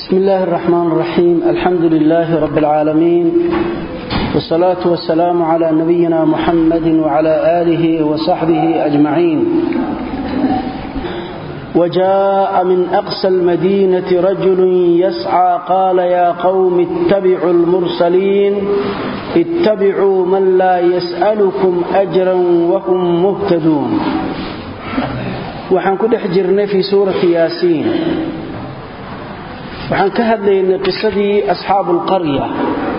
بسم الله الرحمن الرحيم الحمد لله رب العالمين والصلاة والسلام على نبينا محمد وعلى آله وصحبه أجمعين وجاء من أقصى المدينة رجل يسعى قال يا قوم اتبعوا المرسلين اتبعوا من لا يسألكم أجرا وهم مهتدون waxaan ku dhex jirnay fii suurati yaasiin waxaan ka hadlaynay qisadii asxaabuulqarya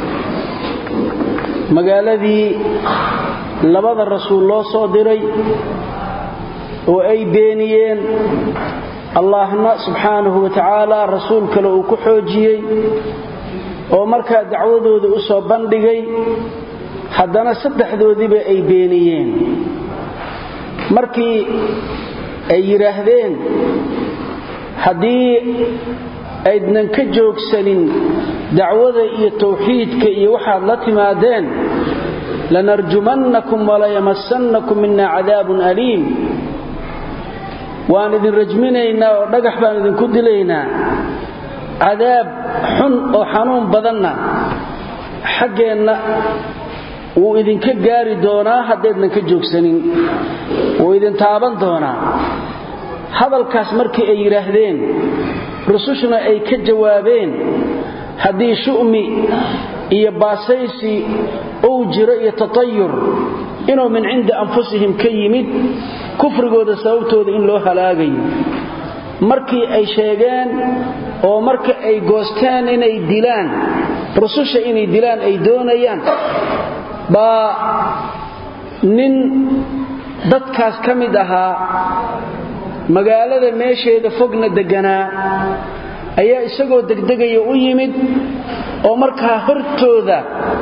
magaaladii labada rasuul loo soo diray oo ay beeniyeen allahna subxaanahu wa tacaala rasuul kale uu ku xoojiyey oo markaa dacwadooda u soo bandhigay haddana saddexdoodiiba ay beeniyeen markii ay yidhaahdeen haddii aydnan ka joogsanin dacwada iyo tawxiidka iyo waxaad la timaadeen lanarjumannakum walayamassannakum mina cadaabun aliim waan idin rajminaynaa oo dhagax baan idinku dilaynaa cadaab xun oo xanuun badanna xaggeenna wuu idinka gaari doonaa haddaydnan ka joogsanin wuu idin taaban doonaa hadalkaas markii ay yidhaahdeen rusushuna ay ka jawaabeen haddii shu'mi iyo baasaysi uu jiro iyo tatayur inuu min cindi anfusihim ka yimid kufrigooda sababtooda in loo halaagayo markii ay sheegeen oo marka ay goosteen inay dilaan rususha inay dilaan ay doonayaan baa nin dadkaas ka mid ahaa magaalada meesheeda fogna degganaa ayaa isagoo degdegaya u yimid oo markaa hortooda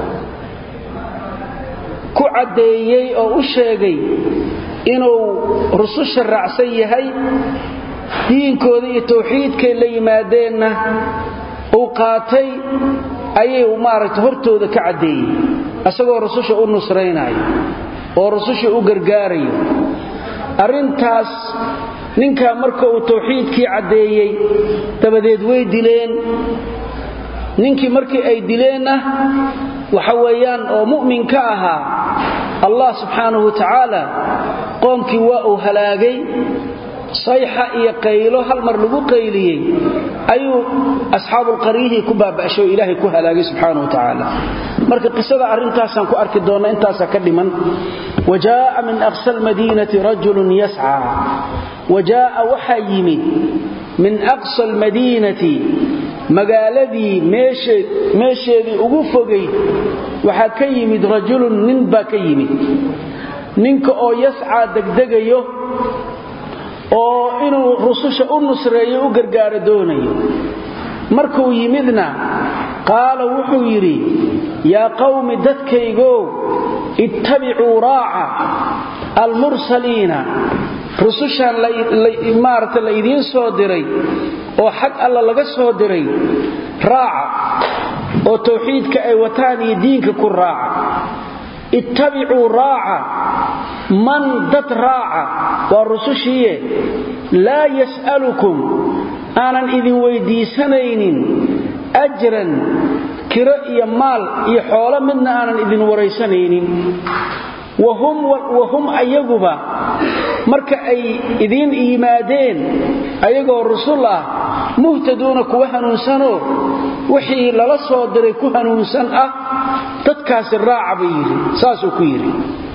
ku caddeeyey oo u sheegay inuu rususha raacsan yahay diinkooda iyo tawxiidkay la yimaadeenna uu qaatay ayay maaragta hortooda ka caddeeyey isagoo rususha u nusraynayo oo rususha u gargaarayo arrintaas ninkaa marka uu tawxiidkii caddeeyey dabadeed way dileen ninkii markii ay dileenna waxa weeyaan oo mu'minka ahaa allah subxaanahu wa tacaala qoomkii waa uu halaagay sayxa iyo qaylo hal mar lagu qayliyey ayuu asxaabulqaryihii ku baaba'shay oo ilaahay ku halaagay subxaana wa tacaala marka qisada arrintaasaan ku arki doonna intaasaa ka dhiman wa jaa'a min aqsa almadiinati rajulun yascaa wa jaa'a waxaa yimid min aqsa almadiinati magaaladii meesheedii ugu fogayd waxaa ka yimid rajulun nin baa ka yimid ninka oo yascaa degdegayo oo inuu rususha u nusreeyo u gargaaro doonayo markuu yimidna qaala wuxuu yidhi yaa qawmi dadkaygow ittabicuu raaca almursaliina rusushan maarata la idiin soo diray oo xag alla laga soo diray raaca oo tawxiidka ay wataan iyo diinka ku raaca ittabicuu raaca man dad raaca waa rusushiiye laa yas'alukum aanan idin weyddiisanaynin ajran kiro iyo maal iyo xoolo midna aanan idin waraysanaynin wahum ayaguba marka ay idiin yimaadeen ayagoo rusul ah muhtaduuna kuwa hanuunsanoo wixii lala soo diray ku hanuunsan ah dadkaasi raaca buu yidhi saasuu ku yidhi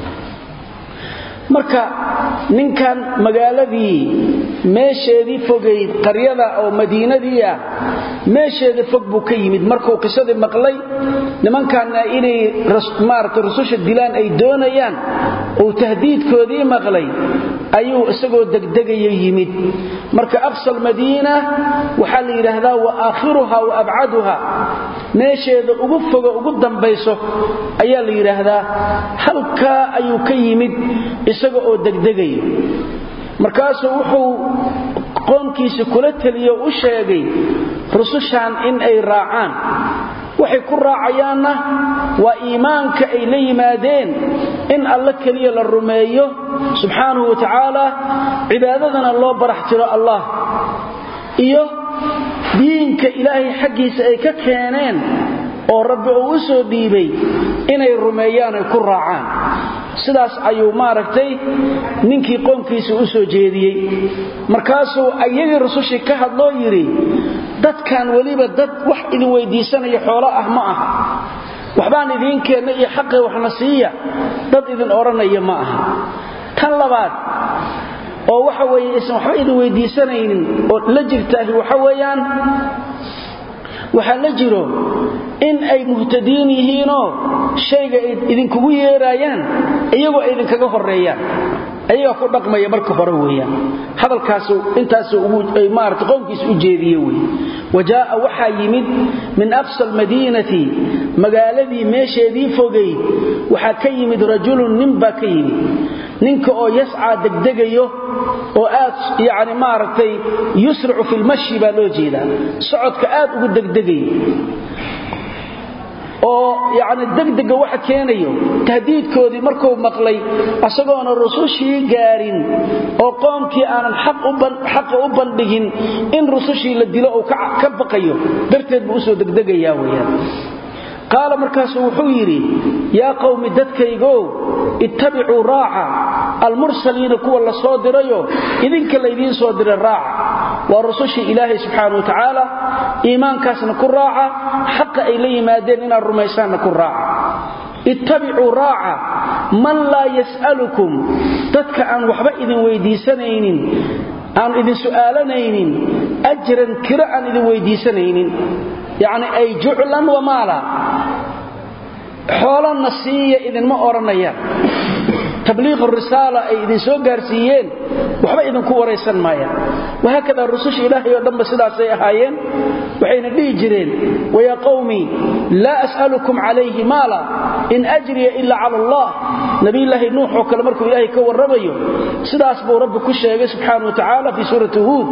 marka ninkan magaaladii meesheedii fogayd qaryada oo madiinadii ah meesheeda fog buu ka yimid markuu qisadii maqlay nimankanna inay maarata rususha dilaan ay doonayaan uu tahdiidkoodii maqlay ayuu isagoo degdegaya yimid marka aqsa almadiina waxaa la yidhaahdaa wa aakhiruha wa abcaduha meesheeda ugu fogo ugu dambayso ayaa la yidhaahdaa halkaa ayuu ka yimid isaga oo degdegayo markaasuu wuxuu qoomkiisa kula teliyo u sheegay rusushan in ay raacaan waxay ku raacayaanna waa iimaanka ay la yimaadeen in alla keliya la rumeeyo subxaanahu wa tacaala cibaadadana loo barax tiro allah iyo diinka diinka ilaahay xaggiisa ay ka keeneen oo rabbi uu u soo dhiibay inay rumeeyaan ay ku raacaan sidaas ayuu maaragtay ninkii qoomkiisa u soo jeediyey markaasuu ayagii rusushii ka hadloo yidhi dadkan weliba dad wax idin weydiisanaya xoolo ah ma aha waxbaan idiin keenna iyo xaqee waxna siiya dad idin odhanaya ma aha tan labaad oo waxa weeye isan waxba idin weydiisanaynin oo la jirtaahi waxa weeyaan waxaa la jiro in ay muhtadiin yihiinoo shayga ay idinkugu yeeraayaan iyagoo ay idinkaga horeeyaan ayagaa ku dhaqmaya marka hore weeyaan hadalkaasu intaasu maarata qowmkiisa u jeediye wey wa jaa'a waxaa yimid min aqsa almadiinati magaaladii meesheedii fogayd waxaa ka yimid rajulun nin baa ka yimid ninka oo yascaa degdegayo oo aad yani maaragtay yusricu fi lmashi baa loo jeedaa socodka aad ugu degdegayo oo yani degdega waxa keenayo tahdiidkoodii markuu maqlay asagoona rusushii gaarin oo qoomkii aanan xaqa u bandhigin in rusushii la dilo uu ka baqayo darteed buu usoo degdegayaa weyaan qaala markaasuu wuxuu yidhi yaa qowmi dadkaygow ittabicuu raaca almursaliina kuwa la soo dirayo idinka laydiin soo diray raaca waa rusushii ilaahay subxaana wa tacaala iimaankaasna ku raaca xaqa ay la yimaadeen inaad rumaysaanna ku raaca ittabicuu raaca man laa yas'alukum dadka aan waxba idin weydiisanaynin aan idin su'aalanaynin ajran kiro aan idin weydiisanaynin yacni ay juclan wamaala xoolana siiya idinma odhanayaan tabliiq risaala ay idin soo gaarsiiyeen waxba idinku waraysan maayaan wahaakada rususha ilaahay oo dhanba sidaasay ahaayeen waxayna dhihi jireen wayaa qowmi laa as'alukum calayhi maala in ajriya ila cala allah nabiyulaahi nuux oo kale markuu ilaahay ka warramayo sidaas buu rabbi ku sheegay subxaana wa tacaala fii suurati huud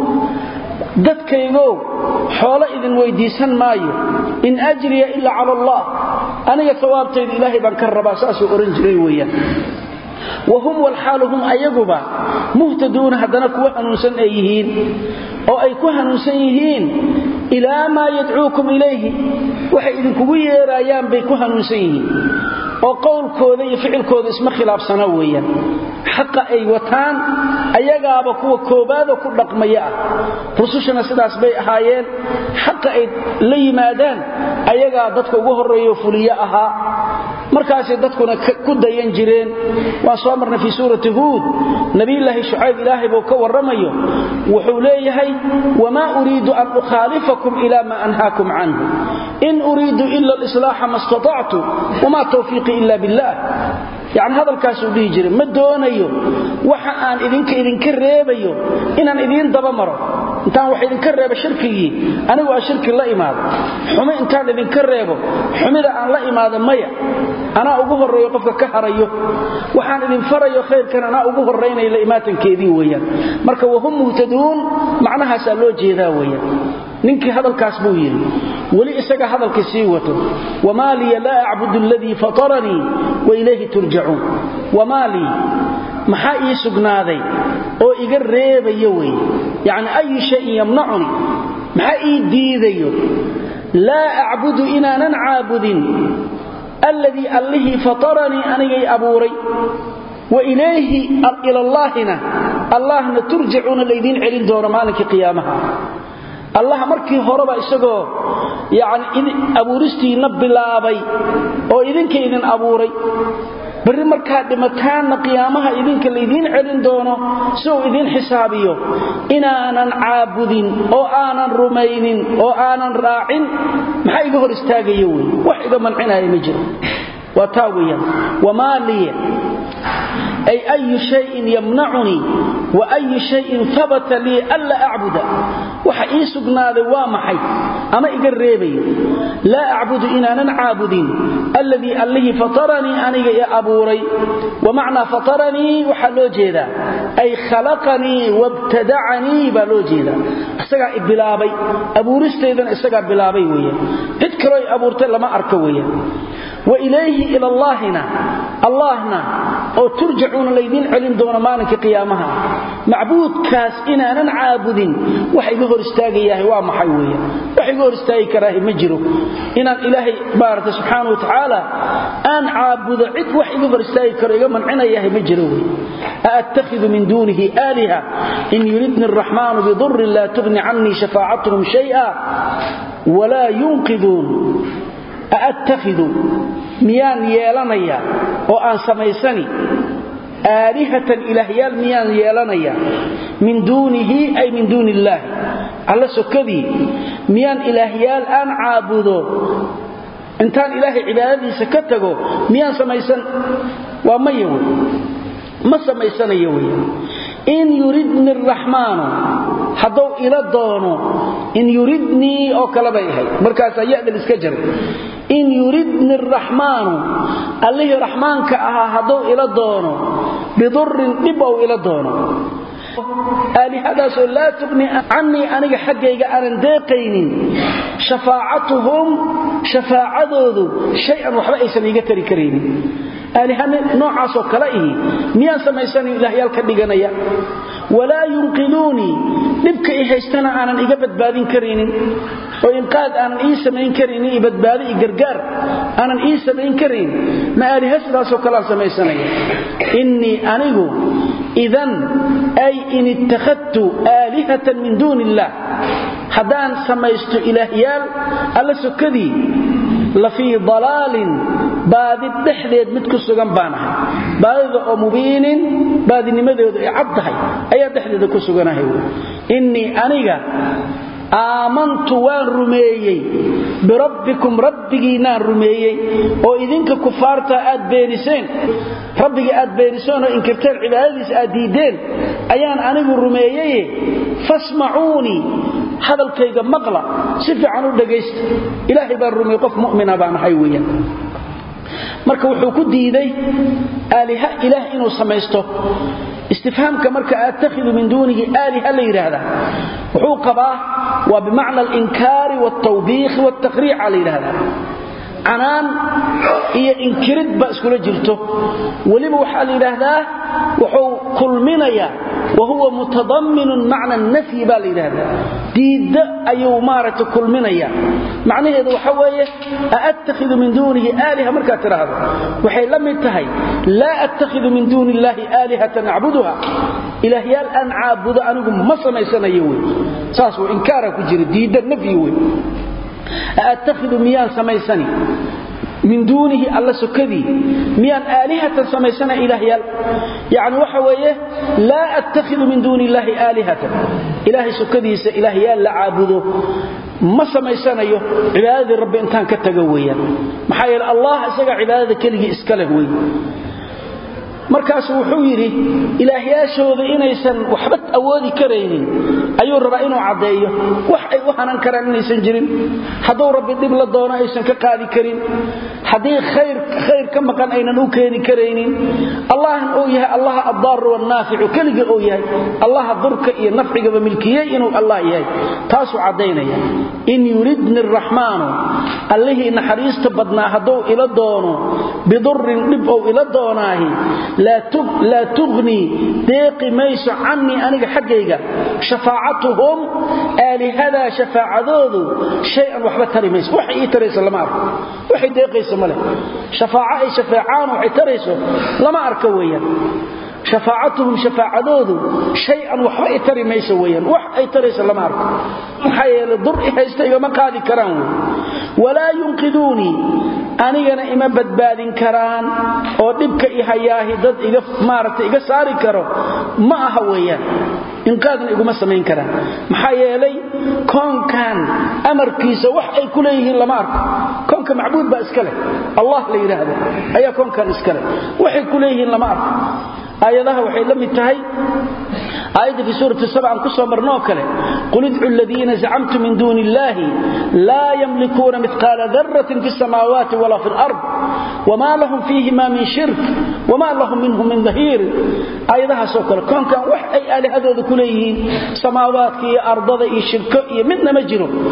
dadkaygow xoolo idin weydiisan maayo in ajriya ila cala allah aniga sawaabtayda ilaahay baan ka rabaa saasuu odhan jiray weeyaan wahum walxaalu hum ayaguba muhtaduuna haddana kuwa hanuunsan ay yihiin oo ay ku hanuunsan yihiin ilaa maa yadcuukum ilayhi waxay idinkugu yeeraayaan bay ku hanuunsan yihiin oo qowlkooda iyo ficilkooda isma khilaafsana weeyaan xaqa ay wataan ayagaaba kuwa koobaadoo ku dhaqmaya ah rusushana sidaas bay ahaayeen xaqa ay la yimaadaan ayagaa dadka ugu horreeyo fuliyo ahaa markaasay dadkuna ku dayan jireen waan soo marnay fii suurati huud nabiyulaahi shucayb ilaahay buu ka warramayo wuxuu leeyahay wamaa uriidu an ukhaalifakum ila maa anhaakum canhu in uriidu ila alislaaxa ma statactu wamaa tawfiiqii ila billah yacni hadalkaasuu dhihi jiray ma doonayo waxa aan idinka idinka reebayo inaan idiin daba maro intaan wax idinka reebo shirkigii anigu aan shirki la imaado xumi intaan idinka reebo xumida aan la imaado maya anaa ugu horreeyo qofka ka harayo waxaan idin farayo khayrkan anaa ugu horraynaya la imaatankeedii weeyaan marka wahum muhtaduun macnahaasaa loo jeedaa weeyaan ninkii hadalkaas buu yidhi weli isaga hadalkii sii wato wamaa liya laa acbudu aladii fataranii wa ilayhi turjacuun wamaa lii maxaa ii sugnaaday oo iga reebayo wey yacni ayu shayin yamnacuni maxaa ii diidayo laa acbudu inaanan caabudin alladii allihii fataranii anigay abuuray wa ilayhi ilallaahina allahna turjacuuna laydiin celin doono maalinkii qiyaamaha allah markii horeba isagoo yani abuuristiinna bilaabay oo idinka idin abuuray berri markaad dhimataanna qiyaamaha idinka laydiin celin doono si uu idiin xisaabiyo inaanan caabudin oo aanan rumaynin oo aanan raacin maxaa iga hor istaagaya wey wax iga mancinaya ma jiro waa taa weyaan wamaa liya ay ayu shayin yamnacunii wa ayu shayin habata lii anla acbuda waxa ii sugnaaday waa maxay ama iga reebayo laa acbudu inaanan caabudin alladii allihii fataranii aniga i abuuray wamacnaa fataranii waxaa loo jeedaa ay khalaqanii wabtadacanii baa loo jeedaa isagaa i bilaabay abuuristaydana isagaa bilaabay weeyaan cid kaloo i abuurtay lama arka weeyaan wa ilayhi ilallaahina allahna oo turjacuuna laydiin celin doono maalinka qiyaamaha macbuudkaas inaanan caabudin wax iga hor istaagayahay waa maxay weeyaan wax iga hor istaagi karaahi ma jiro inaan ilaahay maarata subxaana wa tacaala aan caabudo cid wax iga hor istaagi karo iga mancinayahay ma jiro wey aattakhidu min duunihi aaliha in yuridni araxmaanu bidurin laa tugni canii shafaacatuhum shaya walaa yunqiduun aattakhidu miyaan yeelanaya oo aan samaysani aalihatan ilaahyaal miyaan yeelanaya min duunihi ay min duuni illaahi alla sokadii miyaan ilaahyaal aan caabudo intaan ilaahay cibaadadiisa ka tago miyaan samaysan waa maya wey ma samaysanayo wey in yuridni araxmaanu hadduu ila doono in yuridnii oo kale bay ahayd markaasaa yadal iska jaray in yuridni araxmaanu allihii raxmaanka ahaa hadduu ila doono bidurin dhib ou ila doono aalihadaasoo laa tugni canii aniga xaggayga aanan deeqaynin shafaacatuhum shafaacadoodu shay-an waxba aysan iiga tari karaynin aaliha noocaasoo kale ihi miyaan samaysanayo ilaahyaal ka dhiganaya walaa yunqiduunii dhibka i haystana aanan iga badbaadin karaynin oo inqaad aanan ii samayn karaynin i badbaado i gargaar aanan ii samayn karayn ma aaliha sidaasoo kaleaan samaysanaya innii anigu idan ay in ittakhadtu aalihatan min duuni illaah haddaan samaysto ilaahyaal alla sokadii la fii dalaalin baadi dhexdeed mid ku sugan baan ahay baadida oo mubiinin baadinimadoodu ay cad tahay ayaa dhexdeeda ku suganahay innii aniga aamantu waan rumeeyey birabbikum rabbigiinaan rumeeyey oo idinka kufaarta aad beeniseen rabbigii aad beeniseen oo inkirteen cibaadadiisa aad diideen ayaan anigu rumeeyeye fasmacuunii hadalkayga maqla si fiican u dhagaysta ilaahay baan rumeeyey qof mu'mina baan ahay weeyaan marka wuxuu ku diiday aaliha ilaah inuu samaysto istifhaamka marka aattakhidu min duunihi aaliha la yidhaahdaa wuxuu qabaa waa bimacna alinkaari waaltawbiikhi waaltaqriica la yidhaahdaa canaan iyo inkirid ba iskula jirto weliba waxaa la yidhaahdaa wuxuu kulminayaa wa huwa mutadamminun macna nafyi baa la yidhaahdaa diidda ayuu maaragta kulminaya macnaheedu waxa weeye aattakhidu min duunihi aaliha markaad tidhaahdo waxay la mid tahay laa attakhidu min duuni illaahi aalihatan acbuduha ilaahyaal aan caabudo anigu ma samaysanayo wey saas w inkaara ku jira diidda nafyi wey aattakhidu miyaan samaysani min duunihi alla sokadii miyaan aalihatan samaysana ilaahyaal yani waxa weeye laa attakhidu min duuni illaahi aalihatan ilaahay sokadiisa ilaahyaal la caabudo ma samaysanayo cibaadadii rabbi intaan ka tago weeyaan maxaa yeele allah isaga cibaadada keligii iska leh wey markaasu wuxuu yidhi ilaahyaashooda inaysan waxba awoodi karaynin ayuu rabaa inuu caddeeyo wax ay u hanan karaan inaysan jirin hadduu rabbi dhib la doono aysan ka qaadi karin haddii khayr ka maqan aynan u keeni karaynin allahna uu yahay allaha addaaru wannaaficu keligii uu yahay allaha durka iyo nafcigaba milkiyey inuu allah yahay taasuu caddaynaya in yuridni araxmaanu allihii naxariista badnaa hadduu ila doono bidurin dhib ou ila doonaahi laa tugnii deeqi mayso canii aniga xaggayga shafaacatuhum aalihadaa shafaacadoodu shay-an waxba tari mayso waxay ii tarayso lama arko waxay deeqayso ma leh shafaaco ay shafeecaan waxay tarayso lama arko weeyaan shafaacatuhum shafaacadoodu shay-an waxba i tari mayso weyaan wax ay tarayso lama arko maxaa yeele dur i haysta igama qaadi karaan wey walaa yunqiduunii anigana ima badbaadin karaan oo dhibka i hayaahi dad iga maaragtay iga saari karo ma aha weeyaan inqaadna iguma samayn karaan maxaa yeelay koonkan amarkiisa wax ay ku leeyihiin lama arko koonka macbuud baa iska leh allah la yidhaahdo ayaa koonkan iska leh waxay ku leeyihiin lama arko aayadaha waxay la mid tahay aayadda fii suurati sab aan ku soo marnoo kale qul idcu aladiina zacamtum min duuni illaahi laa yamlikuuna midqaala daratin fi samaawaati walaa fi lard wmaa lahum fiihima min shirk wmaa lahum minhu min dahiirin aayadahaasoo kale koonkan wax ay aalihadooda ku leeyihiin samaawaadka iyo ardada iyo shirko iyo midna ma jiro kaalmo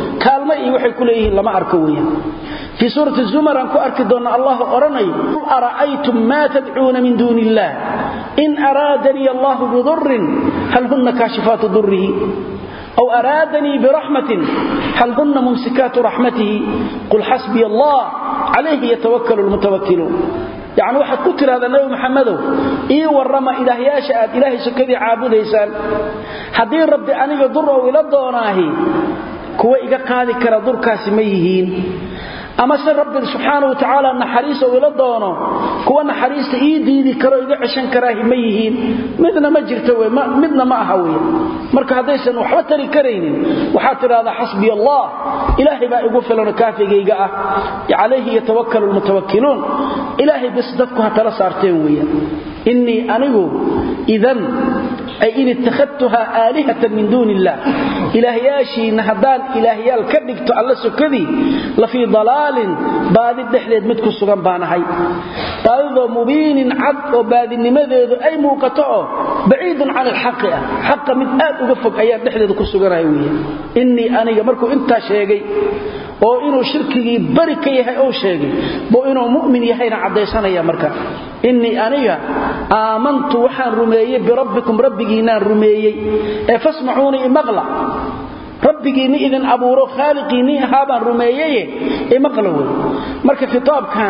kaalmo iyo waxay ku leeyihiin lama arko weeyaan fii suurati zumar aan ku arki doonna allah odhanayo qul ara'aytum maa tadcuuna min duuni illaah in araadanii allahu bidurin hal hunna kaashifaatu durihi أو أرادني برحمة هل هن ممسكات رحمته قل حسبي الله عليه يتوكل المتوكلون يعني واحد كتر هذا النبي محمد إيه ورما إله ياشاء إله سكذي عابد إيسان حدين ربي أني يضره إلى الدوناهي كوا إيقا قادي كرا ضر كاسميهين ama se rabbi subxaana watacaala naxariis oo ila doono kuwa naxariista ii diidi karo iga ceshan karaahi ma yihiin midna ma jirto w midna ma aha wey marka haddaysan waxba tari karaynin waxaad tidhahdaa xasbiya allah ilaahay baa igu filano kaafigayga ah calayhi yatawakkalu lmutawakkiluun ilaahay bis dadku ha tala saarteen weeyaan innii anigu idan ay in ittakhadtuhaa aalihatan min duuni illaah ilaahyaashiinna haddaan ilaahyaal ka dhigto alla sokadii la fii dalaalin baadi dhexdeed mid ku sugan baanahay baadidoo mubiinin cad oo baadinimadeedu ay muuqato oo baciidun can ilxaqi ah xaqa mid aad uga fog ayaan dhexdeeda ku suganahay weeye innii aniga markuu intaa sheegay oo inuu shirkigii bari ka yahay ou sheegay buu inuu mu'min yahayna caddaysanaya marka innii aniga aamantu waxaan rumeeyey birabbikum rabbigiinaan rumeeyey ee fasmacuunii imaqla rabbigiinni idin abuuro khaaliqiinnii ahaa baan rumeeyeye imaqla wey marka khitaabkan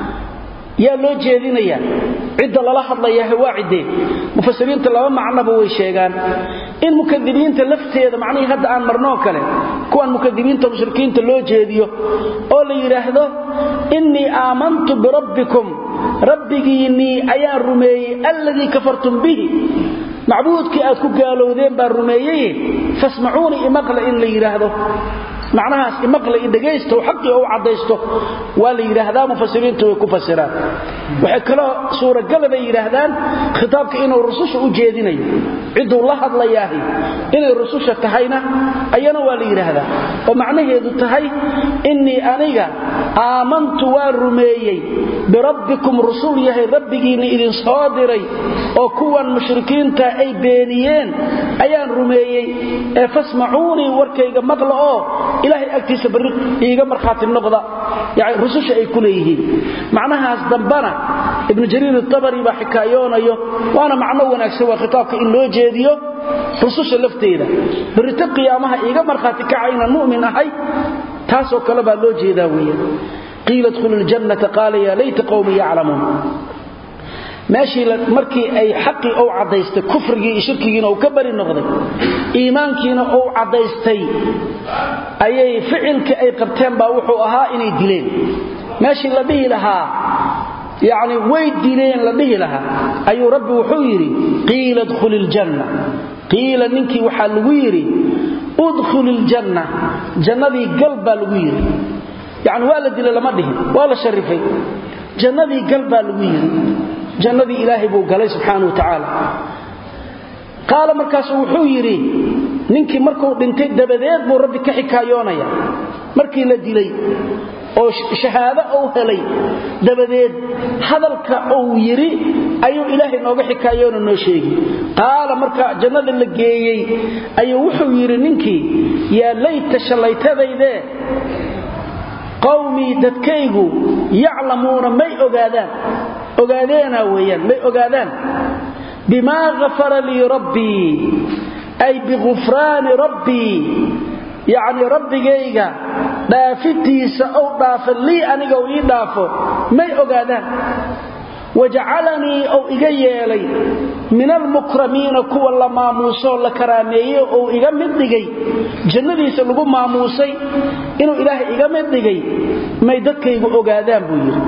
yaa loo jeedinayaa cidda lala hadlayaah waa ciddee mufasiriinta laba macnoba way sheegaan in mukadibiinta lafteeda macnihii hadda aan marnoo kale kuwan mukadibiinta mushrikiinta loo jeediyo oo la yidhaahdo innii aamantu birabbikum rabbigiinnii ayaan rumeeyey alladii kafartum bihi macbuudkii aad ku gaalowdeen baan rumeeyey fasmacuunii imaqla in la yidhaahdo macnahaas imaqla i dhegaysto xaqii ou caddaysto waa la yidhaahdaa mufasiriintu way ku fasiraan waxay kaloo suuragala bay yidhaahdaan khitaabka inuu rususha u jeedinayo cidduu la hadlayaahi inay rususha tahayna ayana waa la yidhaahdaa oo macnaheedu tahay innii aniga aamantu waan rumeeyey birabbikum rusul yahay rabbigiinna idin soo diray oo kuwan mushrikiinta ay beeniyeen ayaan rumeeyey ee fasmacuunii warkayga maqla oo ilaahay agtiisa barri iiga markhaati noqda yani rususha ay ku leeyihiin macnahaas dambana ibnu jariir itabari baa xikaayoonayo waana macno wanaagsan waa khitaabka in loo jeediyo rususha lafteeda barrito qiyaamaha iiga markhaati kaca inaan mu'min ahay taasoo kale baa loo jeedaa weeyaan qiila dkhulu ljannata qaala yaa layta qowmi yaclamuun meeshii markii ay xaqii ou caddaystay kufrigii iyo shirkigiina uu ka bari noqday iimaankiina uu caddaystay ayay ficilkii ay qabteen baa wuxuu ahaa inay dileen meeshii la dhihi lahaa yacni way dileen la dhihi lahaa ayuu rabbi wuxuu yidhi qiila dkhuli iljanna qiila ninkii waxaa lagu yidhi udkhuli iljanna jannadii gal baa lagu yidhi yacni waa la dilay lama dhihin waa la sharifay jannadii gal baa lagu yidhi jannadii ilaahay buu galay subxaana wa tacaala qaala markaasu wuxuu yidhi ninkii markuu dhintay dabadeed buu rabbi ka xikaayoonaya markii la dilay oo shahaado uu helay dabadeed hadalka uu yidhi ayuu ilaahay nooga xikaayoona noo sheegi qaala marka jannada la geeyey ayuu wuxuu yidhi ninkii yaa layta shallaytadaydee qawmii dadkaygu yaclamuuna may ogaadaan ogaadeena weeyaan may ogaadaan bimaa ghafara lii rabbii ay bigufraani rabbii yacni rabbigayga dhaafitiisa ou dhaafo lii aniga u ii dhaafo may ogaadaan wajacalanii ou iga yeelay min almukramiina kuwa la maamuusoo la karaameeyey ou iga mid dhigay jannadiisa lagu maamuusay inuu ilaahay iga mid dhigay may dadkaygu ogaadaan buu yidhi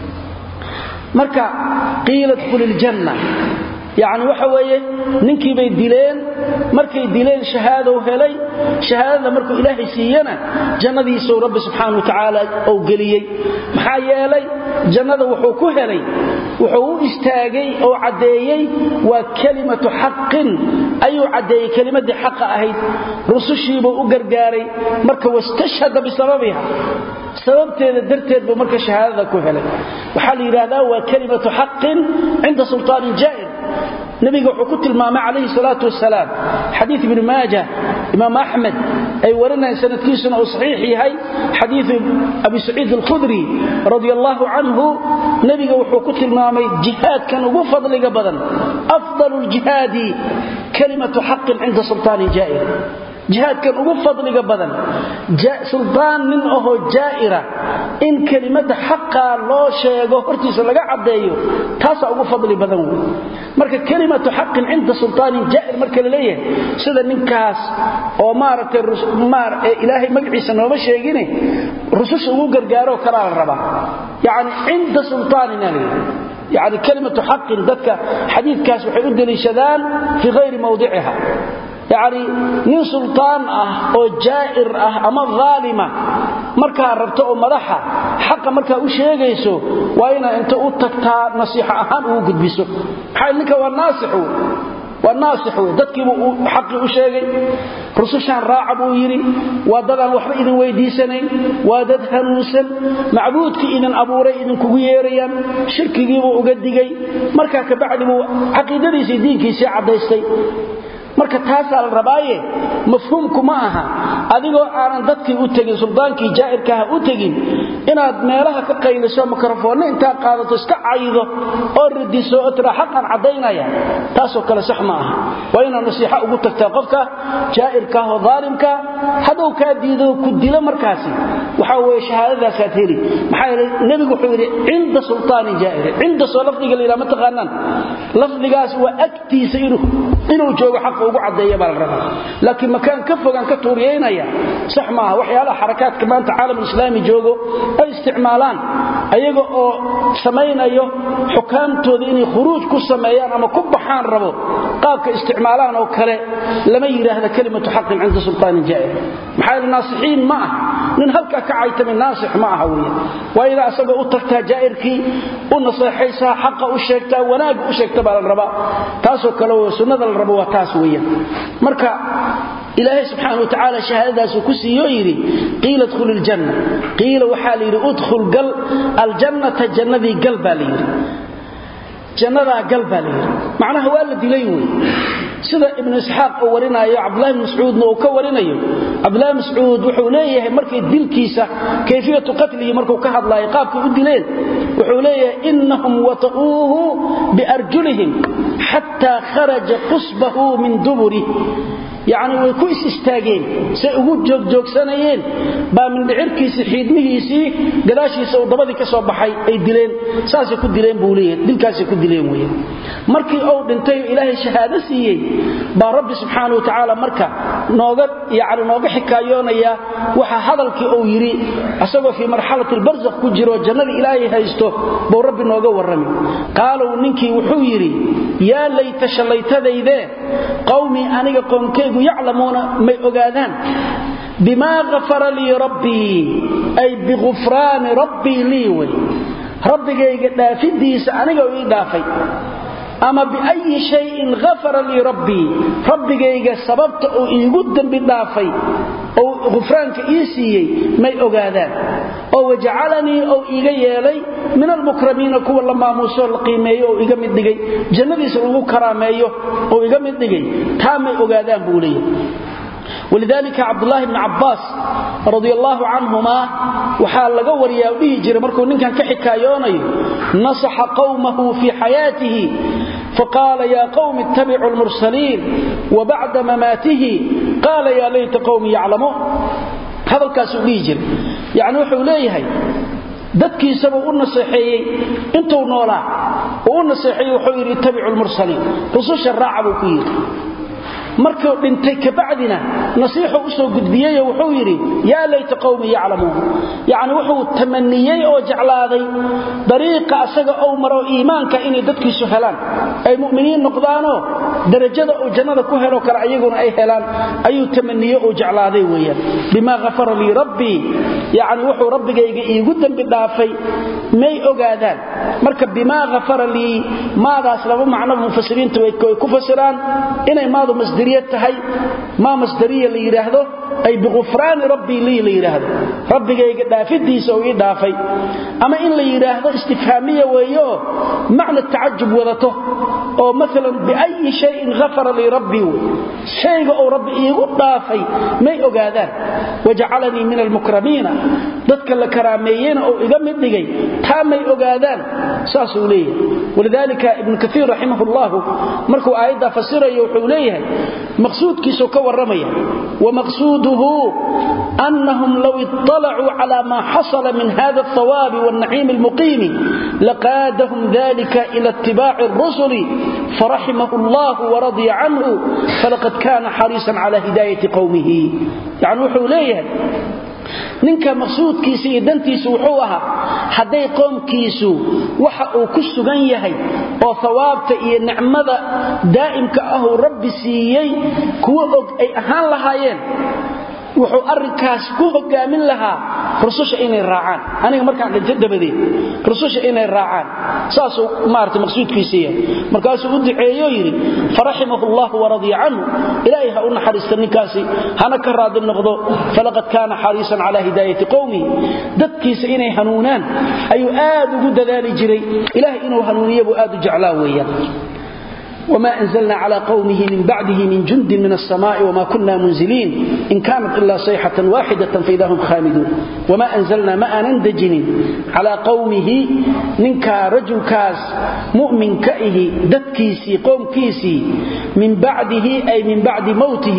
marka qiila dkhuli iljanna yacni waxa weeye ninkii bay dileen markay dileen shahaadow helay shahaadada markuu ilaahay siiyana jannadiisuu rabbi subxaana wa tacaala ou geliyey maxaa yeelay jannada wuxuu ku helay wuxuu u istaagay oo caddeeyey waa kelimatu xaqin ayuu caddeeyey kelimadii xaqa ahayd rusushiibuu u gargaaray marka wastashhada bisababiha sababteeda darteed buu marka shahaadada ku helay waxaa la yidhaahdaa waa kelimatu xaqin cinda sulطaanin jaa'ir nabiga wuxuu ku tilmaamay calayhi salaatu wasalaam xadiid ibni maaja imaam axmed ay warinayaan sanadkiisuna uu saxiix yahay xadiidu abi saciid alkhudri radia allaahu canhu nebiga wuxuu ku tilmaamay jihaadkan ugu fadliga badan afdalu ljihaadi kalimatu xaqin cinda sulطaanin jaa'ir jihaadkan ugu fadliga badan suldaan nin ahoo jaa'ira in kelimada xaqaa loo sheego hortiisa laga caddeeyo taasaa ugu fadli badan wey marka kelimatu xaqin cinda sulطaanin jaa'ir marka la leeyahay sida ninkaas oo maaragtay ilaahay magaciisa nooma sheegine rususha ugu gargaaroo kalaa la rabaa yacni cinda sulطaanina layidhi yani kelimatu xaqin dadka xadiidkaas waxay u deliishadaan fii hayri mawdiciha yacni nin sultaan ah oo jaa'ir ah ama dhaalima markaa rabto oo madaxa xaqa markaa u sheegayso waa inaa inta u tagtaa nasiixo ahaan ugu gudbiso maxaa ninka waa naasix wey waa naasix wey dadkiibuu xaqii u sheegay rusushaan raaca buu yidhi waa dad aan waxba idin weydiisanayn waa dad hanuunsan macbuudkii idin abuuray idinkugu yeerayaan shirkigiibuu uga digay markaa kabacdi buu caqiidadiisii diinkiisii caddaystay marka taasaa la rabaaye mafhuumku ma aha adigoo aanan dadkii u tegin suldaankii jaa'irkaaha u tegin inaad meelaha ka qayliso mikrofoonno intaad qaadato iska caydo oo radiso oo tiraa xaqan caddaynaya taasoo kale sax ma aha waa inaad nasiixo ugu tagtaa qofka jaa'irkaah oo daalimka hadduu kaa diido ku dilo markaasi waxaa weye shahaadadaasaad heli maxaa yeele nebigu wuxuu yidhi cinda sultaanin jaa'irin cinda soo lafdiga la yidhaha ma taqaanaan lafdigaas waa agtiisa inuu joogo xaqa ugu caddeeya baa la rabaa laakiin makaan ka fogaan ka tuuriyaynaya sax maaha waxyaalaha xarakaadka maanta caalamulislaami joogo ay isticmaalaan ayaga oo samaynayo xukaamtooda inay khuruuj ku sameeyaan ama ku baxaan rabo qaabka isticmaalaan oo kale lama yidhaahda kelimatu xaqin cinda sultaanin jaa'ir maxaa yeele naasixiin ma ah nin halkaa ka caytamay naasix ma aha weeye waa inaa asagoo u tagtaa jaa'irkii u naseexaysaa xaqa u sheegtaa wanaagga u sheegta baa la rabaa taasoo kale w sunnada la rabo waa taas weeyaan marka ilaahay subxaana wa tacaala shahaadadaasuu ku siiyo yidhi qiila dkhul iljanna qiila waxaa la yidhi udkhul gal aljannata jannadii gal baa la yidhi jannadaa gal baa la yidhi macnaha waa la dilay wey sida ibnu isxaaq uu warinaayo cabdulahi bn mascuudna uu ka warinayo cabdulahi mascuud wuxuu leeyahay markay dilkiisa kayfiyatu qatlihi markuu ka hadlaayo qaabkay u dileen wuxuu leeyahay inahum wata'uuhu biarjulihim xataa kharaja qusbahu min duburi yacni way ku is istaageen say ugu joogjoogsanayeen baa mindhicirkiisii xiidmihiisii gadaashiisa uu dabadii ka soo baxay ay dileen saasay ku dileen buu leeyahay dilkaasay ku dileen weeye markii uu dhintay oo ilaahay shahaado siiyey baa rabbi subxaana wa tacaala marka nooga yacni nooga xikaayoonaya waxa hadalkii uu yidhi asagoo fii marxalati albarsakh ku jiro jannadii ilaahay haysto buu rabbi nooga warrami qaalow ninkii wuxuu yidhi yaa layta shallaytadaydee qawmii aniga qoonkaygu yaclamuuna may ogaadaan bimaa afara lii rabbii ay bikufraani rabbii lii wey rabbigayga dhaafidiisa aniga ii dhaafay ama biayi shayin afara lii rabbii rabbigayga sababta uu iigu dembi dhaafay ou khufraanka ii siiyey may ogaadaan oo wajacalanii ou iiga yeelay min almukramiina kuwa la maamuusoo la qiimeeyo oo iga mid dhigay jannadiisa lagu karaameeyo oo iga mid dhigay taa may ogaadaan buu leeyahy walidaalika cabdulaahi bni cabbaas radi allaahu canhumaa waxaa laga wariyaa dhihi jiray markuu ninkan ka xikaayoonayo nasaxa qawmahu fii xayaatihi faqaala yaa qawmi ittabicuu lmursaliin wa bacda mamaatihi qaala yaa layta qawmi yaclamuun hadalkaasuu dhihi jiray yacni wuxuu leeyahay dadkiisabuu u naseexeeyey intuu noolaa uu u naseexeeyey wuxuu yidhi ittabicu lmursaliin rususha raaca buu ku yidhi markuu dhintay kabacdina nasiixu u soo gudbiyeyo wuxuu yidhi yaa layta qawmi yaclamuun yacni wuxuu tamaniyey oo jeclaaday dariiqa asaga ou maro iimaanka inay dadkiisu helaan ay mu'miniin noqdaanoo darajada uu jannada ku helo kale ayaguna ay helaan ayuu tamaniye oo jeclaaday weeyaan bimaa hafara lii rabbii yacni wuxuu rabbigayga iigu dembi dhaafay may ogaadaan marka bimaa hafara lii maadaas laba macnoba mufasiriinta way ku fasiraan inay maadu masdariya tahay maa masdariya la yidhaahdo ay biqufraani rabbii lii la yidhaahdo rabbigayga dhaafidiisa uu ii dhaafay ama in la yidhaahdo istifhaamiya weeyeoo macna tacajub wadato oo maalan biayi shayin hafara lii rabbii wey shayga uu rabbi iigu dhaafay may ogaadaan wajacalanii min almukramiina dadka la karaameeyena uu iga mid dhigay taa may ogaadaan saasuu leeyahay walidaalika ibnu kaiir raximah llahu markuu aayaddaa fasirayo wuxuu leeyahay maqsuudkiisuu ka warramaya wamaqsuuduhu annahum low iطalacuu cala maa xasala min hada althawaabi wاlnaciimi almuqiimi laqaadahum dalika ila itibaaci اrusuli faraximahu allah waradya canhu falaqad kana xariisan cala hidaayati qowmihi yani wuxuu leeyahay ninka maqsuudkiisa iyo dantiisu wuxuu ahaa hadday qoomkiisu waxa uu ku sugan yahay oo hawaabta iyo nicmada daa'imka ahuu rabbi siiyey kuwo og ay ahaan lahaayeen wuxuu arrinkaas ku hogaamin lahaa rususha inay raacaan aniga markaan dhinto dabadeed rususha inay raacaan saasuu maarata maqsuudkiisa yahay markaasuu u duceeyo yidhi faraximahu llahu waradya canhu ilaahay ha u naxariista ninkaasi hana ka raadi noqdo falaqad kaana xariisan calaa hidaayati qowmihi dadkiisa inay hanuunaan ayuu aad ugu dadaali jiray ilahay inuu hanuuniya buu aad u jeclaa weeyaan وما أنزلنا على قومه من بعده من جند من السماء وما كنا منزلين إن كانت إلا صيحة واحدة فإذا هم خامدون وما أنزلنا ما نندجن على قومه ننكا رجل كاس مؤمن كئه دتكيسي قوم كيسي من بعده أي من بعد موته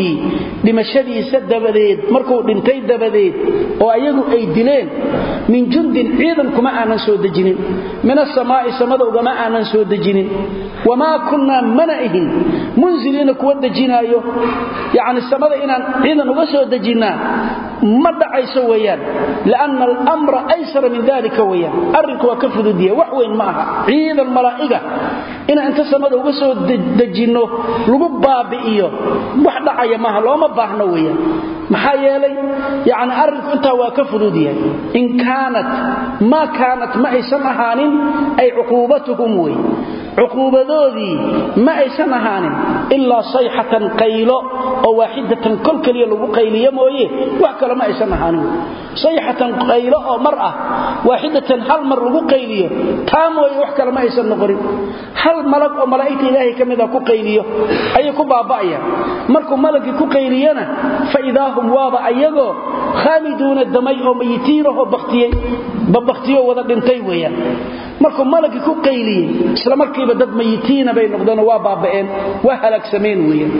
لمشدي سد بديد مركو دنتي دبديد وأيغو أي دلين من جند عيدا كما أنا سودجن من السماء سمد وما أنا سودجن وما كنا mana ihin munziliina kuwa dejinaayo yani samada inaan ciidan uga soo dejinnaa ma dhacayso weyaan lianna almra aysara min dalika weyaan arrinku waa ka fududiya wax weyn ma aha ciidan malaa'iga inaan inta samada uga soo dejinno lagu baabi'iyo wax dhacaya maaha looma baahno weyaan maxaa yeelay yani arrinku intaa waa ka fudud yahay in kaanat maa kaanat ma aysan ahaanin ay cuquubatuhum wey cuquubadoodii ma aysan ahaanin ilaa sayxatan qaylo oo waaxidatan kol keliya lagu qayliyo mooye wax kale ma aysan ahaanin sayxatan qaylo oo mar ah waaxidatan hal mar lagu qayliyo taa mooye wax kale ma aysan noqonin hal malag oo malaa'igta ilaahay ka mida ku qayliyo ayay ku baaba'ayaan markuu malagii ku qayliyana fa idaa hum waaba ayagoo khaamiduuna damay oo mayitiinahoo baktiyey babaktiyo wada dhintay weeyaan markuu malagii ku qayliyey isla markiiba dad mayitiina bay noqdeenoo waa baaba'een waa halaagsameen weeyaan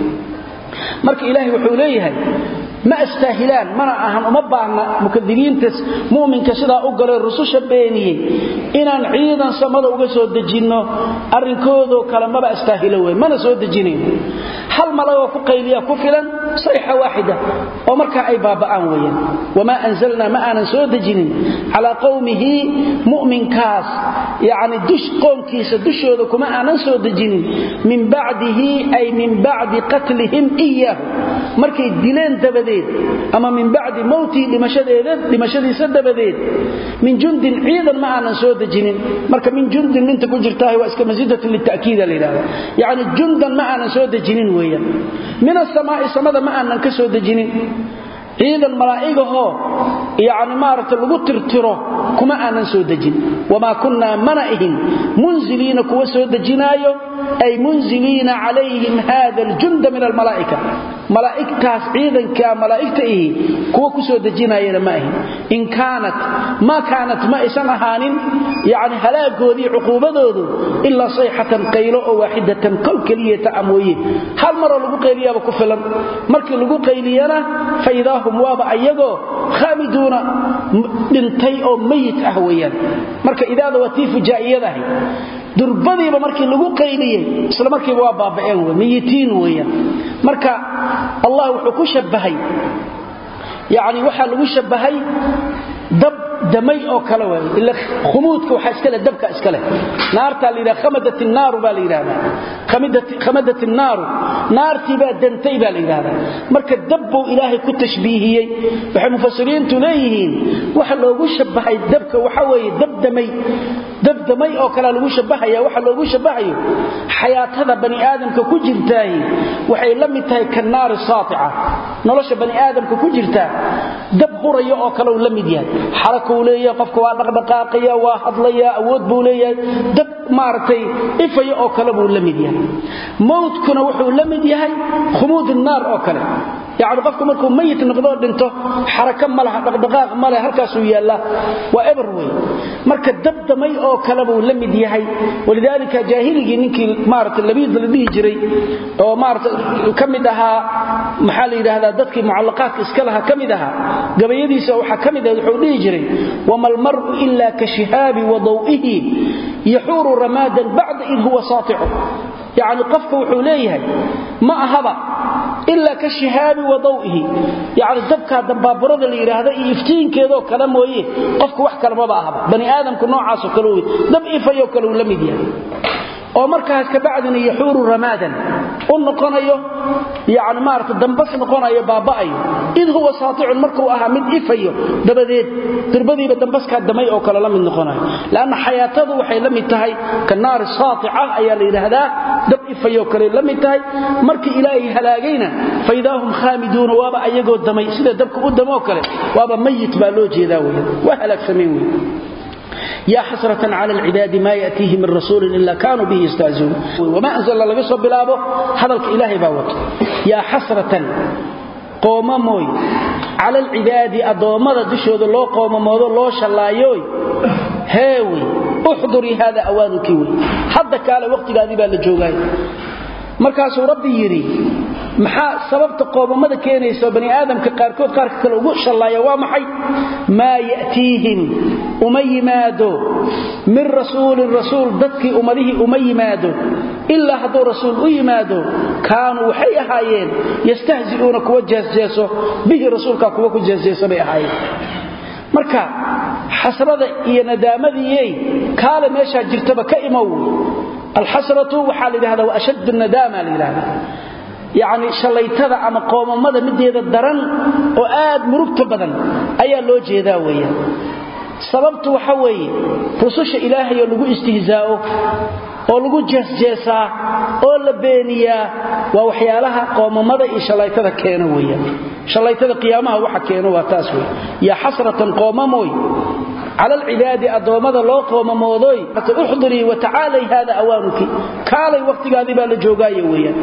marka ilaahay wuxuu leeyahay ma astaahilaan mana ahan uma baahna mukadibiintas mu'minka sidaa u galay rususha beeniyey inaan ciidan samada uga soo dejinno arrinkoodoo kale maba astaahilo wey mana soo dejinayn hal malagoo ku qayliya ku filan sayxa waaxida oo markaa ay baaba'aan weeyaan wamaa anzalnaa ma aanan soo dejinin calaa qowmihi mu'minkaas yacni dush qoomkiisa dushooda kuma aanan soo dejinin min bacdihi ay min bacdi qatlihim iyaahu markay dileen dabadeed ama min bacdi mowtihi dhimashadiisa dabadeed min jundin ciidan ma aanan soo dejinin marka min jundin minta ku jirtaah waa iska masiidatun litakiida la yidhahda yacni jundan ma aanan soo dejinin weeyaan min asamaa'i samada ma aanan ka soo dejinin ciidan malaa'igahoo yani maaragta lagu tirtiro kuma aanan soo dejin wamaa kunnaa mana ihin munziliina kuwa soo dejinaayo ay munziliina calayhim hada aljunda min almalaa'ika malaa'igtaas ciidanka malaa'igta ihi kuwa ku soo dejinaayana ma ahin in kaanat maa kaanat ma aysan ahaanin yani halaagoodii cuquubadoodu ilaa sayxatan qaylo oo waaxidatan kol keliyata a mooye hal maroo lagu qayliyaaba ku filan markii lagu qayliyana faidaa hum waaba ayagoo khaamiduuna dhintay oo mayit ah weeyaan marka idaada waa tii fujaa'iyadahay durbadiiba markii lagu qayliyey isla markiiba waa baaba'een w miyitiin weeyaan marka allah wuxuu ku shabbahay yani waxaa lagu shabbahay dab damay oo kale waay ila khumuudka waxaa iska leh dabka iska leh naartaa la yidhaha khamadat innaaru baa la yidhahdaa khamadat innaaru naartii baa dantay baa la yidhahdaa marka dab buu ilaahay ku tashbiihiyey waxay mufasiriintu leeyihiin waxa loogu shabbahay dabka waxa weeye dabdamay dabdamay oo kale lagu shabbahaya waxa loogu shabbahayo xayaatada bani aadamka ku jirtaahi waxay la mid tahay kannaari saatica nolosha bani aadamka ku jirta dab huraya oo kale uu la mid yahay xarakuu leeyahay qofka waa dhaqdhaqaaqaya waa hadlaya awood buu leeyahay dab maaragtay ifaya oo kale buu la mid yahay mowtkuna wuxuu la mid yahay khumuud naar oo kale yacni qofku markuu mayit noqdoo dhinto xaraka ma laha dhaqdhaqaaq ma leh halkaasuu yaallaa waa eber wey marka dabdamay oo kale buu la mid yahay walidaalika jaahiligii ninkii maarata labiid la dhihi jiray oo maarata ka mid ahaa maxaa la yidhaahdaa dadkii mucallaqaadka iska laha ka mid ahaa gabayadiisa waxaa ka mid ahayd wuxuu dhihi jiray wama almar'u ila ka shihaabi wa daw'ihi yaxuuru ramaadan bacda id huwa saaticu yacni qofka wuxuu leeyahay ma ahaba ilaa ka shihaabi wa dawihi yani dabkaa dambaaburada la yidhaahda iyo iftiinkeedoo kale mooye qofku wax kalemaba ahaba bani aadamku noocaasoo kale wey dab ifayoo kale uu la mid yahay oo markaas kabacdina yaxuuru ramaadan u noqonayo yani maarata dambas noqonayo baaba'ayo id huwa saaticun markuu ahaa mid ifayo dabadeed dirbadiiba dambaskaa damay oo kale la mid noqonayo lanna xayaatadu waxay la mid tahay ka naari saatica ayaa la yidhaahdaa dab ifayoo kale la mid tahay markii ilaahay halaagayna faidaa hum khaamiduuna waaba ayagoo damay sida dabka u damoo kale waaba mayit baa loo jeedaa wey waa halaagsameen wey ya xasrة clى اlcibaadi ma yأtiihi min rasuuli ila kanuu bihi yastahziuun wama anzlna laga soo bilaabo hadalka ilaahay baa wato yaa xasratan qoomamooy cala alcibaadi addoommada dushooda loo qoomamoodo loo shallaayoy heewey uxdurii hada awaanunkii wey hadda kaale wakhtigaadii baa la joogaay markaasuu rabbi yidhi maxaa sababta qoomamada keenaysa oo bani aadamka qaarkood qaarka kale ugu shallaaya waa maxay maa ya'tiihim uma yimaado min rasuulin rasuul dadkii ummadihii uma yimaado ilaa hadduu rasuul u yimaado kaanuu waxay ahaayeen yastahzi'uuna kuwa jeesjeeso bihi rasuulkaa kuwa ku jeesjeeso bay ahaayeen marka xasrada iyo nadaamadiyey kaale meeshaa jirtaba ka imow alxasratu waxaa la yidhahdaa wa ashaddu nadaama la yidhahdaa yacni shallaytada ama qoomamada mideeda daran oo aad murugta badan ayaa loo jeedaa weeyaan sababtu waxa weeye rususha ilaahay oo lagu istihzaa'o oo lagu jeesjeesaa oo la beeniyaa waa waxyaalaha qoomamada iyo shallaytada keeno weeyaan shallaytada qiyaamaha waxa keeno waa taas wey yaa xasratan qoomamooy cala alcibaadi addoommada loo qoomamoodoy uxdurii watacaalay haada awaanuki kaalay wakhtigaadii baa la joogaaye weeyaan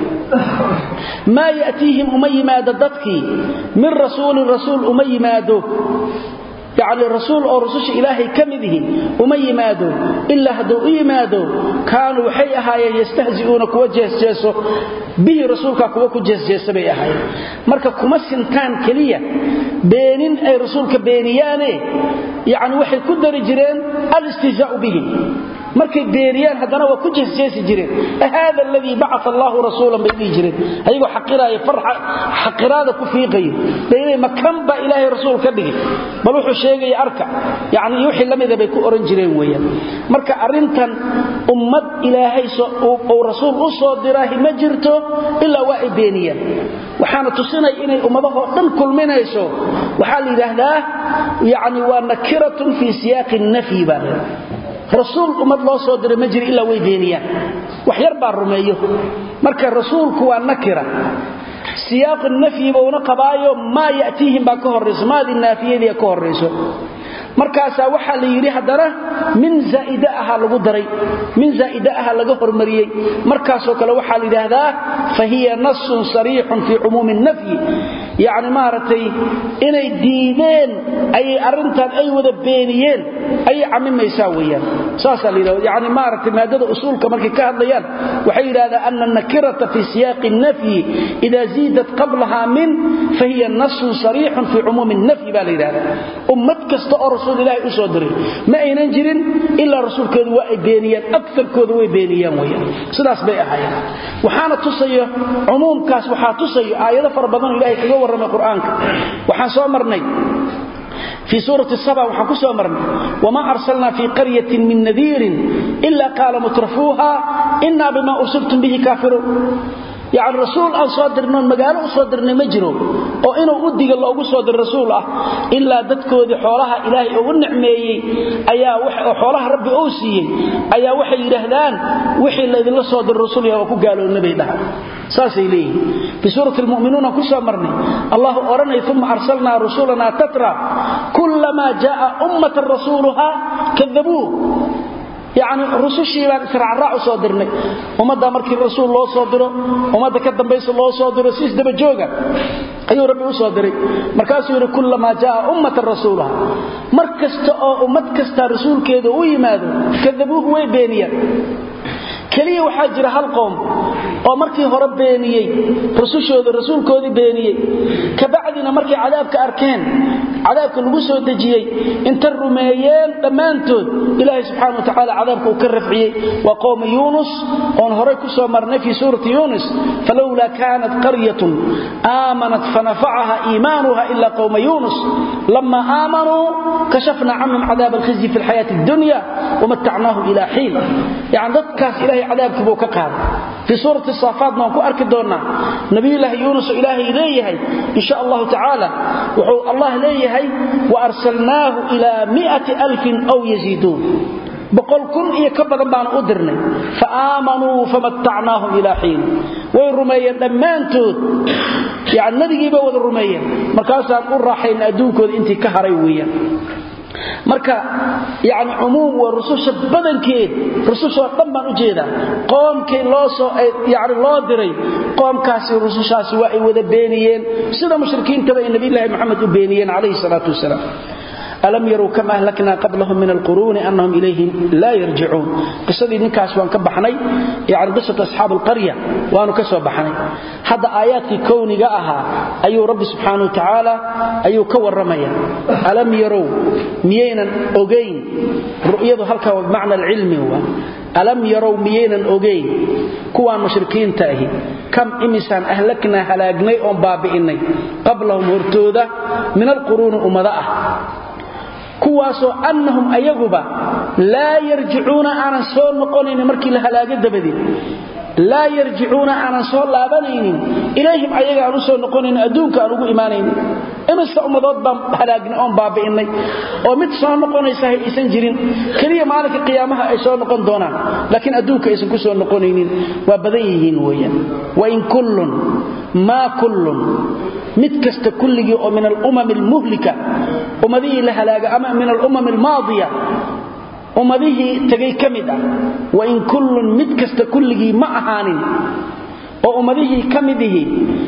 maa ya'tiihim uma yimaado dadkii min rasuulin rasuul uma yimaado yacni rasuul oo rususha ilaahay ka mid ihi uma yimaado ilaa hadduu u yimaado kaanuu waxay ahaayeen yastahzi'uuna kuwa jeesjeeso bihi rasuulkaa kuwa ku jeesjeesa bay ahaayeen marka kuma sintaan keliya beenin ay rasuulka beeniyaane yacni waxay ku dari jireen alistihzaa'u bihim markay beeniyaan haddana waa ku jeesjeesi jireen haada aladii bacaa allaahu rasuulan bay dhihi jireen ayagoo xaqiraaya xaqiraada ku fiiqayo bay makan baa ilaahay rasuul ka dhigi bal wuxuu sheegaya arka yani iyo wixii lamida bay ku oran jireen weeyaan marka arrintan ummad ilaahay uu rasuul u soo diraahi ma jirto ilaa waa ay beeniyaan waxaana tusinaya inay ummadahoo dhan kulminayso waxaa la yidhaahdaa yani waa nakiratun fii siyaaqi nafyi baa rasuul ummad loo soo diray ma jiro ilaa way beeniyaan wax yar baa rumeeyo marka rasuulku waa nakira siyaaqu nafyi buuna qabaayo maa ya'tiihim baa ka horrayso maadii naafiyadii ka horrayso markaasaa waxaa la yidhi haddana min zaa'ida aha lagu daray min zaa'ida aha laga hormariyey markaasoo kale waxaa la yidhaahdaa fa hiya nasun sariixun fii cumuumi nafyi yacni maaragtay inay diideen ayay arrintan ay wada beeniyeen ayay camimaysaa weeyaan saasaa la yidhahda yacni maaragtay maadada usuulka markay ka hadlayaan waxay yidhahdaa ana nakirata fii siyaaqi nafyi ida ziidat qablaha min fa hiya nasun sariixun fii cumuumi nafyi baa la yidhahdaa ummad kasta oo rasuul ilaahay u soo diray ma aynan jirin ilaa rasuulkeedu waa ay beeniyeen aarkooda way beeniyeen weyaan sidaas bay ahaayeen waxaana tusayo cumuumkaas waxaa tusayo aayado fara badanoo ilahay kaga warramay qur-aanka waxaan soo marnay fii suurati saba waxaan ku soo marnay wma arsalna fii qaryatin min nadiirin ila qaala mutrafuuha ina bima ursiltum bihi kaafiruun yani rasuul aan soo dirnoon magaalo u soo dirnay ma jiro oo inuu u diga loogu soo dir rasuul ah ilaa dadkoodii xoolaha ilaahay oo u nicmeeyey ayaa xoolaha rabbi uu siiyey ayaa waxay yidhaahdaan wixii laydinla soo dir rasuul waa ku gaaloobna bay dhahaan saasay leeyihin fii suurati lmu'minuuna ku soo marnay allahu odhanay uma arsalnaa rusulanaa tatra kullamaa jaaa ummatan rasuuluhaa kadabuu yacni rusushii baan israacraac u soo dirnay ummaddaa markii rasuul loo soo diro ummadda ka dambaysa loo soo diro si isdaba jooga ayuu rabbi u soo diray markaasuu yidhi kullamaa jaaa ummatan rasuulaha mar kasta oo ummad kasta rasuulkeeda u yimaado kadabuuhu way beeniyaan keliya waxaa jira hal qoom oo markii hore beeniyey rusushooda rasuulkoodii beeniyey kabacdina markay cadaabka arkeen cadaabka lagu soo dejiyey inta rumeeyeen dhammaantood ilaahay subxana wa tacaala cadaabka uu ka rafciyey waa qowma yuunus oon horay ku soo marnay fii suurati yuunus falowlaa kaanat qaryatun aamanat fanafacaha iimaanuha ila qowma yuunus lama aamanuu kashafna canhum cadaab alkhizyi fi lxayaati addunya wamatacnaahum ila xiin yani dadkaas ilahay cadaabkii buu ka qaaday fii suurati saafaatna waan ku arki doonnaa nabiyulaahi yuunus oo ilaahay leeyahay in sha allahu tacaala wuxuu allah leeyahay wa arsalnaahu ilaa miati alfin aw yaziiduun boqol kun iyo ka badan baanu u dirnay fa aamanuu famatacnaahum ilaa xiin way rumeeyeen dhammaantood yani nabigiibay wada rumeeyeen markaasaan u raaxayna adduunkooda intii ka haray weeyaan marka yani cumuum waa rususha badankeed rusushoo dhan baan u jeedaa qoomkii loosoo yani loo diray qoomkaasi rusushaasi waa ay wada beeniyeen sida mushrikiintaba ay nabiyulaahi moxamed u beeniyeen calayhi salaatu wasalaam alam yarow kam ahlaknaa qablahum min alquruuni anahum ilayhim laa yarjicuun qisadii ninkaas waan ka baxnay yani qisatu asxaab alqarya waanu ka soo baxnay hadda aayaadkii kowniga ahaa ayuu rabbi subxaana wa tacaala ayuu ka warramaya alam yarow miyaynan ogayn ru'yadu halkaa waa bimacna alcilmi waa alam yarow miyaynan ogayn kuwaan mushrikiinta ahi kam imisaan ahlaknaa halaagnay oon baabi'innay qablahum hortooda min alquruuni ummado ah kuwaasoo annahum ayaguba laa yarjicuuna aanan soo noqonaynin markii la halaago dabadeed laa yarjicuuna aanan soo laabanaynin ilayhim ayaga aan u soo noqonaynin adduunka aan ugu imaanaynin imista ummadood baan halaagnay oon baabi'innay oo mid soo noqonaysahay aysan jirin keliya maalinka qiyaamaha ay soo noqon doonaan laakiin adduunka aysan ku soo noqonaynin waa badan yihiin weeyaan wain kullun maa kullun mid kasta kulligii oo min alumam almuhlika ummadihii la halaaga ama min alumam almaadiya ummadihii tegay ka mid ah wain kullun mid kasta kulligii ma ahaanin oo ummadihii ka mid ihi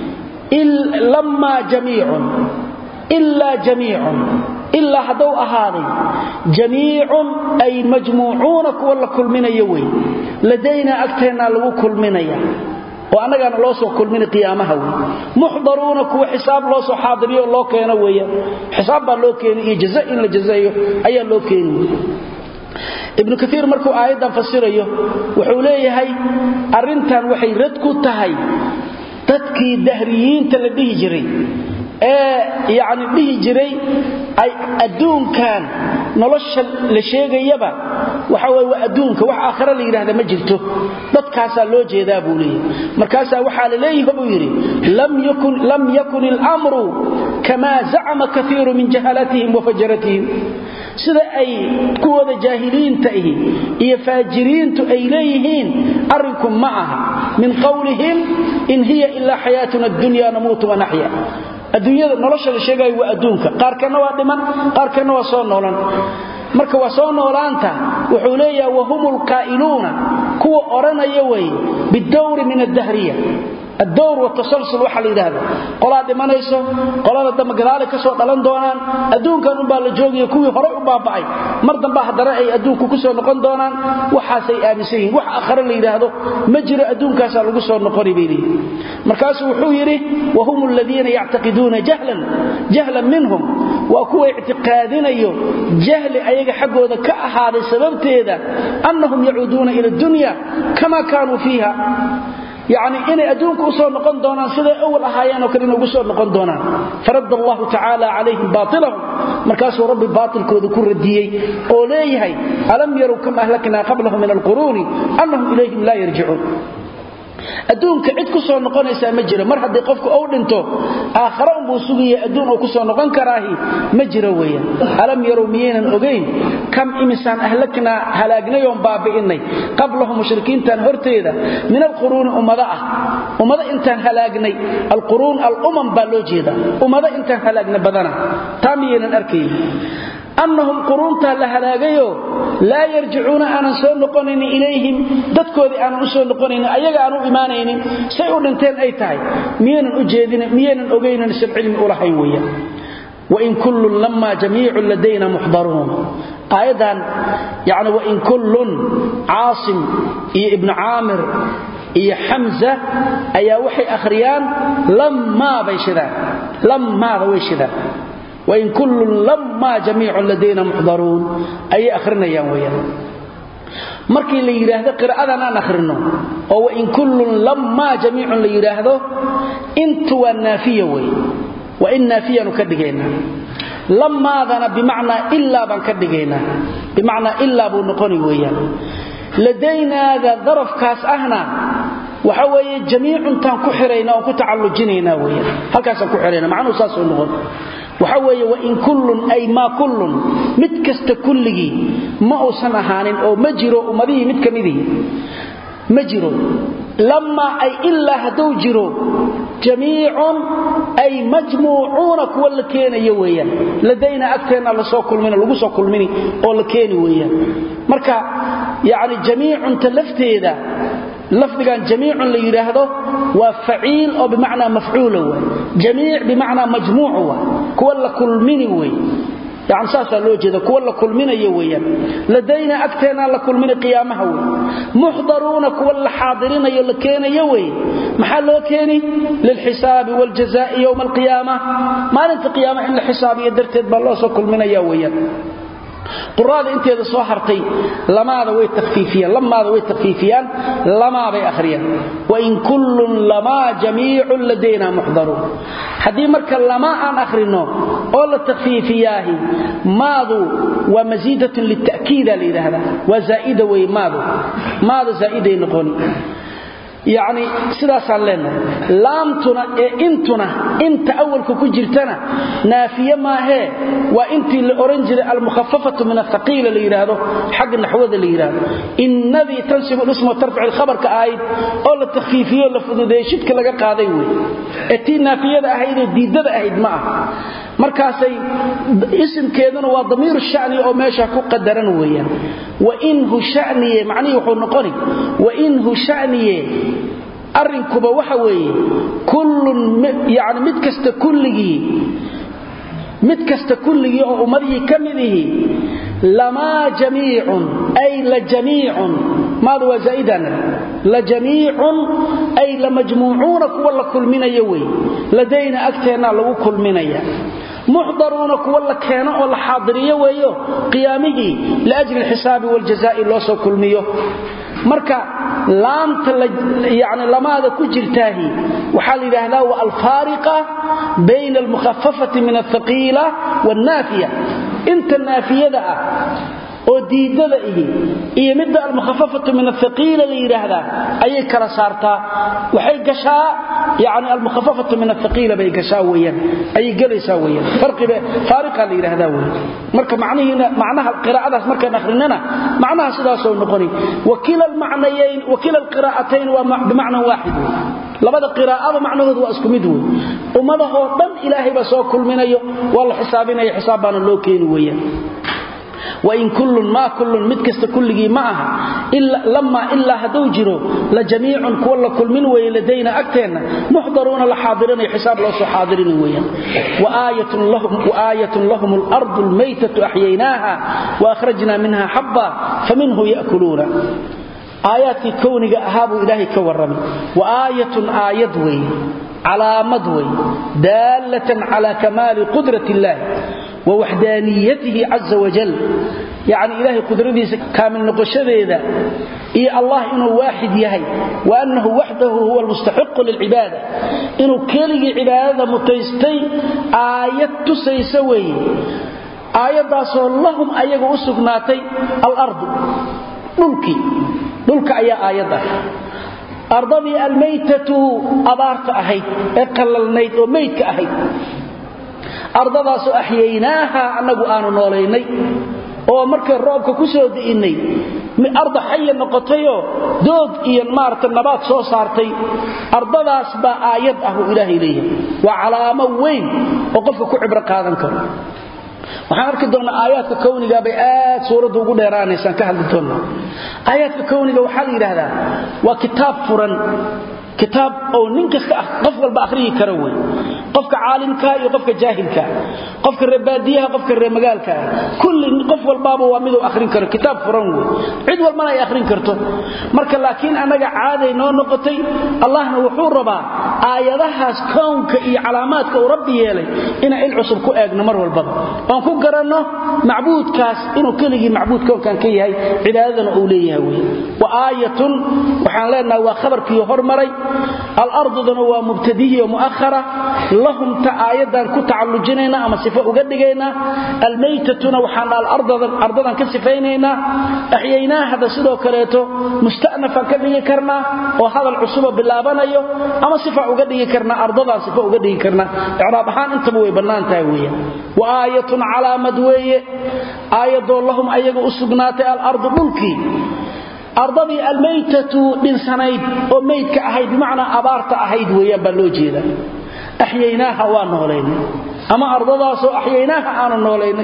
lammaa jamiicun ilaa jamiicun ilaa hadduu ahaaday jamiicun ay majmuucuuna kuwa la kulminayo wey ladaynaa agteennaa lagu kulminaya oo annagaana loo soo kulmina qiyaamaha wey muxdaruuna kuwa xisaab loo soo xaadiriyo loo keeno weeyaan xisaab baa loo keeni iyo jaza in la jazaeyo ayaa loo keeni ibnu kaiir markuu aayaddan fasirayo wuxuu leeyahay arrintan waxay rad ku tahay dadkii dahriyiinta la dhihi jiray ee yacni dhihi jiray ay adduunkan nolosha la sheegayaba waxa weye waa adduunka wax aakhare la yidhahda ma jirto dadkaasaa loo jeedaa buu leeyahy markaasaa waxaa la leeyaha buu yidhi lam yakun ilamru kamaa zacama kaiiru min jahalatihim wa fajaratihim sida ay kuwooda jaahiliinta ihi iyo faajiriintu ay leeyihiin arrinku ma aha min qowlihim in hiya ilaa xayaatuna addunya namuutu wanaxya adduunyada nolosha la sheegayo waa adduunka qaarkanna waa dhiman qaarkanna waa soo noolan marka waa soo noolaanta wuxuu leeyaha wahum lqaa'iluuna kuwa odhanaya weye bidawri min addahriya addowr watasalsul waxaa la yidhaahda qolaa dhimanayso qolada dambe gadaali ka soo dhalan doonaan adduunkan unbaa la joogaya kuwii horay u baaba'ay mar damba haddana ay adduunku ku soo noqon doonaan waxaasay aaminsan yihin wax akhare la yidhaahdo ma jiro adduunkaasaa lagu soo noqoni bay leeyihin markaasuu wuxuu yidhi wahum aladiina yactaqiduuna jahlan jahlan minhum waa kuwa ictiqaadinayo jahli ayaga xaggooda ka ahaaday sababteeda annahum yacuuduuna ila dunya kama kaanuu fiiha yani inay adduunka u soo noqon doonaan siday awal ahaayeenoo kale inay ugu soo noqon doonaan faradda allahu tacaala calayhim baatilahum markaasuu rabbi baatilkooda ku radiyey oo leeyahay alam yarow kam ahlaknaa qablahum min alquruuni annahum ilayhim laa yarjicuun adduunka cid ku soo noqonaysaa ma jiro mar haddii qofku uu dhinto aakhare unbuu sugaya adduun uu ku soo noqon karaahi ma jiro weeyaan alam yarow miyaynan ogayn kam imisaan ahlaknaa halaagnay oon baabi'innay qablahum mushrikiintan horteeda min alquruuni ummado ah ummado intaan halaagnay alquruun alumam baa loo jeedaa ummado intaan halaagnay badana taa miyaynan arkayn annahum quruuntaa la halaagayo laa yarjicuuna aanan soo noqonaynin ilayhim dadkoodii aanan u soo noqonaynin ayaga aan u imaanaynin say u dhinteen ay tahay miyaynan u jeedin miyaynan ogaynan san cilmi u lahayn weeyaan wain kullun lamaa jamiicun ladayna muxdaruun aayaddan yani wain kullun caasim iyo ibnu caamir iyo xamza ayaa waxay akhriyaan lammaa bay shidaan lammaada way shidaan wain kullun lammaa jamiicun ladayna muxdaruun ayay akhrinayaan weyaan markii la yidhaahdo qira'adan aan akhrino oo wain kullun lammaa jamiicun la yidhaahdo intu waa naafiya wey waa in naafiyaanu ka dhigaynaa lamaadana bimacnaa ilaa baan ka dhigaynaa bimacnaa ilaa buu noqoni weeyaan ladaynaada darafkaas ahna waxa weeye jamiicuntaan ku xirayna oon ku tacallujinaynaa weyaan halkaasaan ku xirayna macnuhu saasuu noqon waxa weeye wain kullun ay maa kullun mid kasta kulligii ma uusan ahaanin oo ma jiro ummadihii mid ka midihii ma jiro lamaa ay ilaa hadduu jiro jamiicun ay majmuucuuna kuwa la keenayo weeyaan ladayna agteenna lasoo kulmin lagu soo kulmini oo la keeni weeyaan marka yacni jamiicunta lafteeda lafdigan jamiicun la yidhaahdo waa faciil oo bimacnaa mafcuula waay jamiic bimacnaa majmuuc waay kuwa la kulmini wey yani saasaa loo jeeda kuwa la kulminayo weeyaan ladayna agteennaa la kulmini qiyaamaha wey muxdaruuna kuwa la xaadirinayo la keenayo wey maxaa loo keeni lilxisaabi waljazaa'i yowma alqiyaama maalinta qiyaama in la xisaabiyo darteed baa loo soo kulminaya weeyaan quraada inteeda soo hartay lamaada way tafiifiyaan lamaada way tafiifiyaan lamaa bay akhriyaan wain kullun lamaa jamiicun ladayna muxdaruun haddii marka lamaa aan akhrino oo la takfiifiyaahi maadu waa masiidatun lita'kiida la yidhaahdaa waa zaa'ida wey maadu maada zaa'iday noqoni yacni sidaasaan leenahay laamtuna ee intuna inta awalka ku jirtana naafiye maahee waa intii la oran jiray almukhafafatu min athaqiila la yidhaahdo xagga naxwada la yidhaahdo innadii tansibu lisma tarfic ilkhabarka ahayd oo la takhfiifiyo la fududeeye shidka laga qaaday wey ee tii naafiyada ahaydee diidada ahayd ma aha markaasay isimkeeduna waa damiiru shani oo meesha ku qadaran weeyaan wainhu shaniye macnihii wuxuu noqoni wainhu shaniye arrinkuba waxa weeye kullun yani mid kasta kulligii mid kasta kulligii oo ummadihii ka mid ihi lamaa jamiicun ay la jamiicun maada waa zaa'idan la jamiicun ay la majmuucuuna kuwa la kulminayo wey ladayna agteennaa lagu kulminaya muxdaruuna kuwa la keeno oo la xaadiriyo weeyo qiyaamihii liajli alxisaabi waljazaa'i loo soo kulmiyo marka laamta yani lamaada ku jirtaahi waxaa la yidhaahdaa wa alfaariqa bayna almukhafafati min althaqiila wannaafiya inta naafiyada ah oo diidada ihi iyo midda almukhafafatu min athaqiila la yidhaahdaa ayay kala saartaa waxay gashaa yani almukhafafatu min athaqiila bay gashaa weyaan ayay gelaysaa weyaan farqiba faariqa la yidhaahdaa wey marka macnihiina macnaha qiraa'adaas markaan akhrinana macnaha sidaasoo noqoni wakila almacnayayn wakila alqiraa'atayn waa bimacnan waaxid wey labada qiraa'aba macnahoodu waa isku mid wey ummadahoo dhan ilaahay baa soo kulminayo waa la xisaabinaya xisaab baana loo keeni weeyaan wain kullun maa kullun mid kasta kulligii ma aha lamaa ilaa hadduu jiro la jamiicun kuwa la kulmin weeye ladayna agteenna muxdaruuna la xaadirinayo xisaab loo soo xaadirini weeyaan waaayatun lahum alardu almaytatu axyaynaaha waakhrajna minha xabba faminhu ya'kuluuna aayaadkii kowniga ahaa buu ilaahay ka warramay wa aayatun aayad weeye calaamad wey daallatan cala kamaali qudrat illaahi wa waxdaaniyatihi caza wajal yacni ilaahay qudradiisa kaamil noqoshadeeda iyo allah inuu waaxid yahay wa annahu waxdahu huwa almustaxiqu lilcibaada inuu keligii cibaadada mutaystay aayad tusaysa weeye aayaddaasoo lahum ayaga u sugnaatay alardu dhulkii dhulka ayaa aayad ah ardadii almaytatu abaarta ahayd ee qallalnayd oo maydka ahayd ardadaasoo axyaynaaha annagu aanu noolaynay oo markay roobka ku soo di'innay arda xaya noqotayoo doog iyo maarata nabaad soo saartay ardadaas baa aayad ah buu ilaahay leeyahay waa calaamo weyn oo qofka ku cibro qaadan karo waxaan arki doonnaa aayaadka kowniga bay aad suuraddu ugu dheeraanaysaan ka hadli doonnaa aayaadka kowniga waxaa la yidhaahdaa waa kitaab furan kitaab oo nin kasta ah qof walba akhriyi kara wey qofka caalimka iyo qofka jaahilka qofka reebaadiyaha qofka reemagaalka kulli qof walbaaba waa miduu akhrin karo kitaab furan wey cid walbana ay akhrin karto marka laakiin annaga caaday noo noqotay allahna wuxuu rabaa aayadahaas kownka iyo calaamaadka uu rabbi yeelay inaan il cusub ku eegno mar walbaba oon ku garanno macbuudkaas inuu keligii macbuud kownkan ka yahay cibaadadana uu leeyahay wey wa aayatun waxaan leenahay waa khabarkii hormaray alardudana waa mubtadihi oo mu'ahara lahum ta aayadan ku tacallujinaynaa ama sifo uga dhigaynaa almaytatuna waxaan ardadan ka sifaynaynaa axyaynaahada sidoo kaleeto musta'nafan ka dhigi karnaa oo hadal cusuba bilaabanayo ama sifa uga dhigi karnaa ardadan sifo uga dhigi karnaa icraab ahaan intaba way bannaan tahay weeyaan wa aayatun calaamad weeye aayadoo lahum ayaga u sugnaatay alardu dhulkii ardadii almaytatu dhinsanayd oo maydka ahayd bimacnaa abaarta ahayd weeyaan baa loo jeedaa axyaynaaha waa noolaynay ama ardadaasoo axyaynaaha aanu noolaynay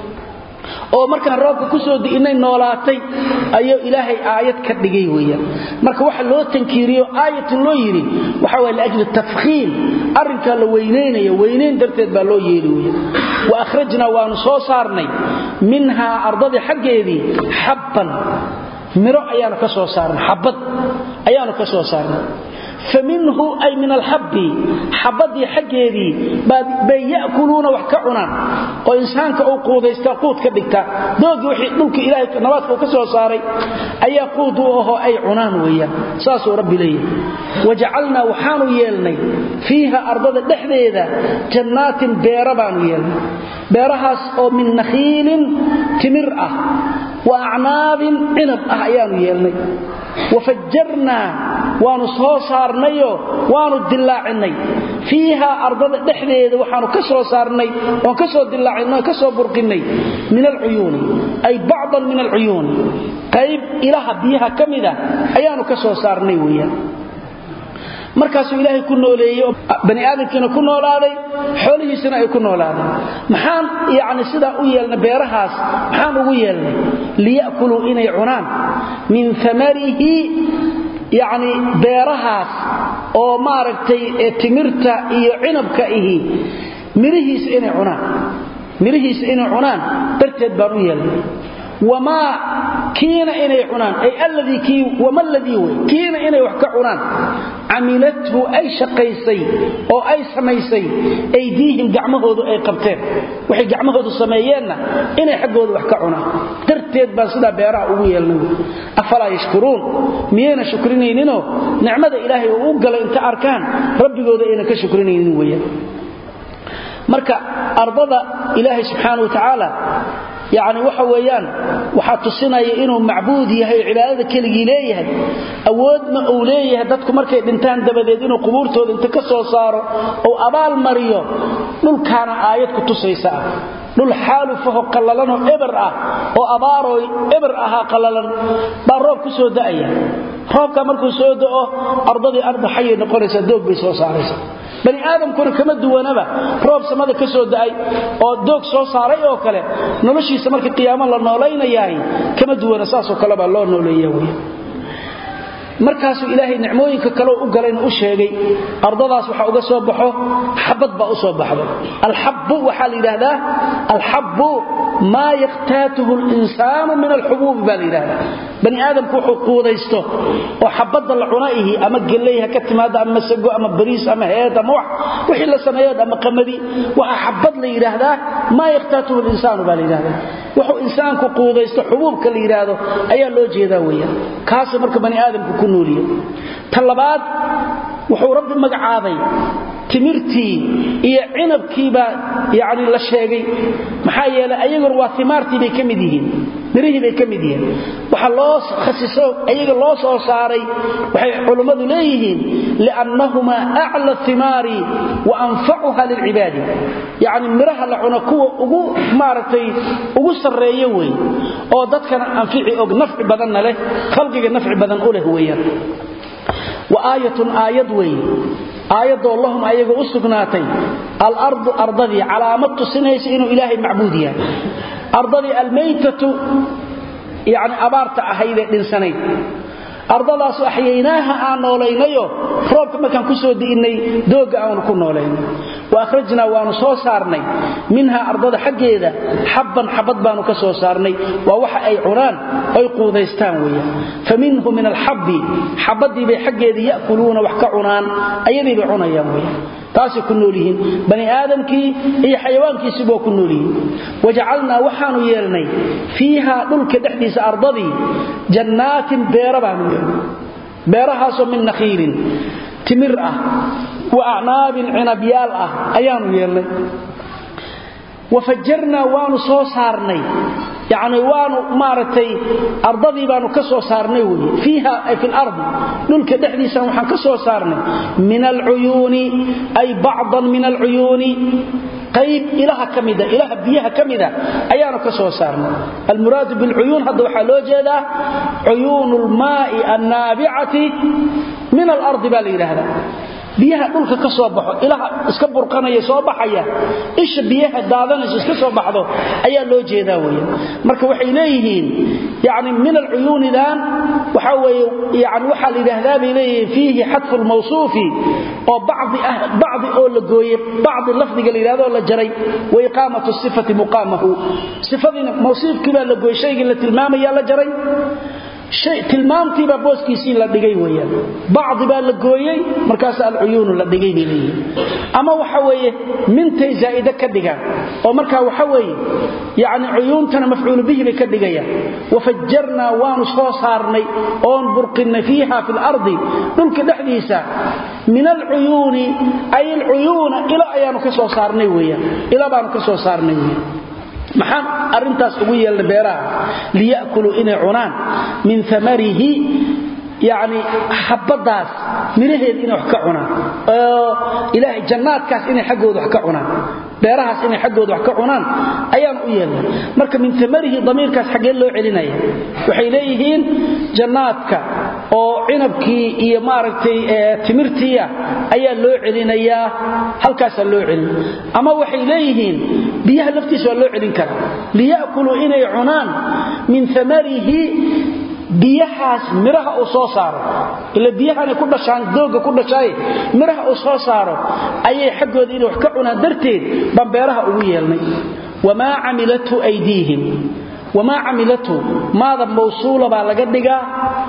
oo markaan roobka ku soo di'innay noolaatay ayuu ilaahay aayad ka dhigay weeyaan marka waxa loo tankiiriyo aayatun loo yidhi waxa waye liajli tafkhiim arrinkaa la weynaynaya weynayn darteed baa loo yeeli weeyaan wa akhrajnaa waanu soo saarnay minhaa ardadii xaggeedii xabban miro ayaanu ka soo saarnay xabad ayaanu ka soo saarnay faminhu ay min alxabbi xabadii xaggeedii bay ya'kuluuna wax ka cunaan oo insaanka uu quudaystaa quud ka dhigtaa doogii wixii dhulka ilaahay nabaadka uu ka soo saaray ayaa quud u ahoo ay cunaan weeyaan saasuu rabbi leeyahay wajacalnaa waxaanu yeelnay fiiha ardada dhexdeeda jannaatin beera baanu yeelnay beerahaas oo min nakhiilin timir ah wa acnaabin cinab ah ayaanu yeelnay wafajjarnaa waanu soo saarnayo waanu dillaacinay fiiha ardada dhexdeeda waxaanu ka soo saarnay oon ka soo dillaacinay ka soo burqinnay min alcuyuuni ay bacdan min alcuyuuni qayb ilaha biyaha ka mida ayaanu ka soo saarnay weeyaan markaasuu ilaahay ku nooleeyey oo bani aadamkiina ku noolaaday xoolihiisina ay ku noolaadeen maxaan yacni sidaa u yeelnay beerahaas maxaan ugu yeelnay liya'kuluu inay cunaan min amarihi yacni beerahaas oo maaragtay timirta iyo cinabka ihi mirihiisa inay cunaan mirihiisa inay cunaan darteed baan u yeelnay wamaa kiina inay cunaan ay alladii kii wama ladii wey kiina inay wax ka cunaan camilathu ay shaqaysay oo ay samaysay aydiihim gacmahoodu ay qabteen waxay gacmahoodu sameeyeenna inay xaggooda wax ka cunaan darteed baan sidaa beeraha ugu yeelnay afalaa yashkuruun miyayna shukrinayninoo nicmada ilaahay oo u galay inta arkaan rabbigooda ayna ka shukrinaynin weeyaan marka ardada ilaahay subxaana wa tacaala yacni waxa weeyaan waxaa tusinaya inuu macbuud yahay cibaadada keligii leeyahay awoodna uu leeyahay dadku markay dhintaan dabadeed inuu qubuurtooda inta ka soo saaro ou abaal mariyo dhulkaana aayad ku tusaysa ah dhul xaalufaho qallalanoo eber ah oo abaaroo eber ahaa qallalan baa roob ku soo da'aya roobka markuu soo da'o ardadii arda xayay noqonaysaa doog bay soo saaraysa bani aadamkuna kama duwanaba roob samada ka soo da'ay oo doog soo saaray oo kale noloshiisa marka qiyaamo la noolaynayahay kama duwana saasoo kale baa loo nooleeya wey markaasuu ilaahay nicmooyinka kaleo u galayna u sheegay ardadaas waxa uga soo baxo xabad baa u soo baxdo alxabbu waxaa la yidhaahdaa alxabbu maa yakhtaatuhu linsaanu min alxubuubi baa la yidhahdaa bani aadamku wuxuu quudaysto oo xabadda la cunaihi ama gelley ha ka timaado ama masago ama bariis ama heed ama wax wixii la sameeyo ama qamadi waxaa xabad la yidhaahdaa maa yakhtaatuhu linsaanu baa la yidhahdaa wuxuu insaanku quudaysto xubuubka la yidhaahdo ayaa loo jeedaa weeyaan kaasuu marka bani aadamku ku nooliye ta labaad wuxuu rabbi magacaabay timirtii iyo cinabkiibaa yani la sheegay maxaa yeelay ayaguna waa imaartii bay ka mid yihiin mirihii bay ka mid yihiin waxa loo khasiso ayaga loo soo saaray waxay culummadu leeyihiin liannahumaa acla thimaari wa anfacuha lilcibaadi yacni miraha la cuno kuwa ugu maaragtay ugu sarreeyo wey oo dadkana anfici og nafci badanna leh khalqiga nafci badan u leh weeyaan wa aayatun aayad weeye aayadoo lahum ayaga u sugnaatay alardu ardadii calaamad tusinaysa inuu ilaahay macbuud yahay ardadii almaytatu yani abaarta ahaydee dhinsanayd ardadaasu axyaynaaha aan noolaynayo roobka markaan ku soo di'innay doogga aanu ku noolaynay wa akhrajnaa waanu soo saarnay minhaa ardada xaggeeda xabban xabad baanu ka soo saarnay waa waxa ay cunaan oy quudaystaan weeyaan fa minhu min alxabbi xabaddii bay xaggeedii ya'kuluuna wax ka cunaan ayadii bay cunayaan weeyaan taasay ku nool yihiin bani aadamkii iyo xayawaankiisiba waa ku nool yihiin wajacalnaa waxaanu yeelnay fiihaa dhulka dhexdiisa ardadii jannaatin beera baanu yeelnay beerahaasoo min nakhiilin timir ah wa acnaabin cinabyaal ah ayaanu yeelnay wafajarnaa waanu soo saarnay yacni waanu maaragtay ardadii baanu ka soo saarnay weye fiiha ay fi lardi dhulka dhexdiisana waxaan ka soo saarnay min alcuyuuni ay bacdan min alcuyuuni qayb ilaha ka mida ilaha biyaha ka mida ayaanu ka soo saarnay almuraadu bilcuyuun hadda waxaa loo jeedaa cuyuunu lmaai annaabicati min alardi baa la yidhaahdaa biyaha dhulka ka soo baxo ilaha iska burqanaya soo baxaya isha biyaha daadanaysa iska soo baxdo ayaa loo jeedaa weya marka waxay leeyihiin yani min alcuyuunidan waxa weye yani waxaa la yidhaahdaa bay leeyihiin fiihi xadfu lmawsuufi oo bacdi ah bacdi oo la gooyey bacdi lafdiga la yidhahdo la jaray wa iqaamatu sifati muqaamahu sifadiina mawsuufkii baa la gooyey shaygii la tilmaamaya la jaray tilmaamtiibaa booskiisii la dhigay weyaan bacdi baa la gooyey markaas alcuyuunu la dhigay bay leeyihin ama waxa weeye mintay zaa'ide ka dhigaan oo markaa waxa weeye yacni cuyuuntana mafcuulu bihi bay ka dhigayaan wafajarnaa waanu soo saarnay oon burqinnay fiiha fi lardi dhulka dhexdiisa min alcuyuuni ay alcuyuuna ilo ayaanu ka soo saarnay weyaan ilo baanu ka soo saarnay weyaan maxaan arintaas ugu yeelna beeraha liyakuluu inay cunaan min amarihi yani xabadaas miraheeda inay wax ka cunaan oo ilaahay jannaadkaas inay xaggooda wax ka cunaan beerahaas inay xaggooda wax ka cunaan ayaan u yeelna marka min amarihi damiirkaas xaggee loo celinaya waxay leeyihiin jannaadka oo cinabkii iyo maaragtay timirtiia ayaa loo celinayaa halkaasaa loo celin ama waxay leeyihiin biyaha laftiisa waa loo celin karaa liyakuluu inay cunaan min amarihi biyahaas miraha uu soo saaro ila biyahanay ku dhashaan dooga ku dhashaaye miraha uu soo saaro ayay xaggooda inay wax ka cunaan darteed baan beeraha ugu yeelnay wamaa camilathu aydiihim wamaa camilathu maada mawsuula baa laga dhigaa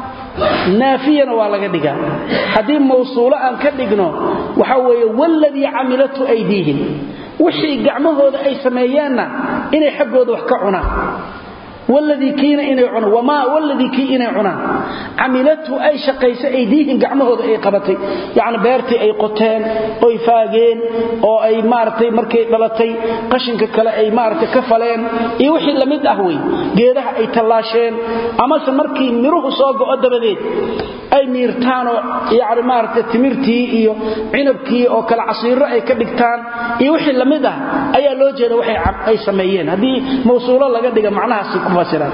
naafiyana waa laga dhigaa haddii mawsuulo aan ka dhigno waxa weeye waladii camilathu aydiihim wixii gacmahooda ay sameeyeenna inay xaggooda wax ka cunaan wladii kiina inay cunaan wamaa waladii kii inay cunaan camilathu ay shaqaysa aydiihim gacmahooda ay qabatay yacni beertii ay qoteen oy faageen oo ay maaragtay markay dhalatay qashinka kale ay maaragtay ka faleen iyo wixii lamid ah wey geedaha ay tallaasheen amase markii miruhu soo go'o dabadeed ay miirtaanoo yani maaragtay timirtii iyo cinabkii oo kale casiiro ay ka dhigtaan iyo wixii lamid ah ayaa loo jeeda waxay sameeyeen haddii mawsuulo laga dhiga macnahaasi ku fasiraan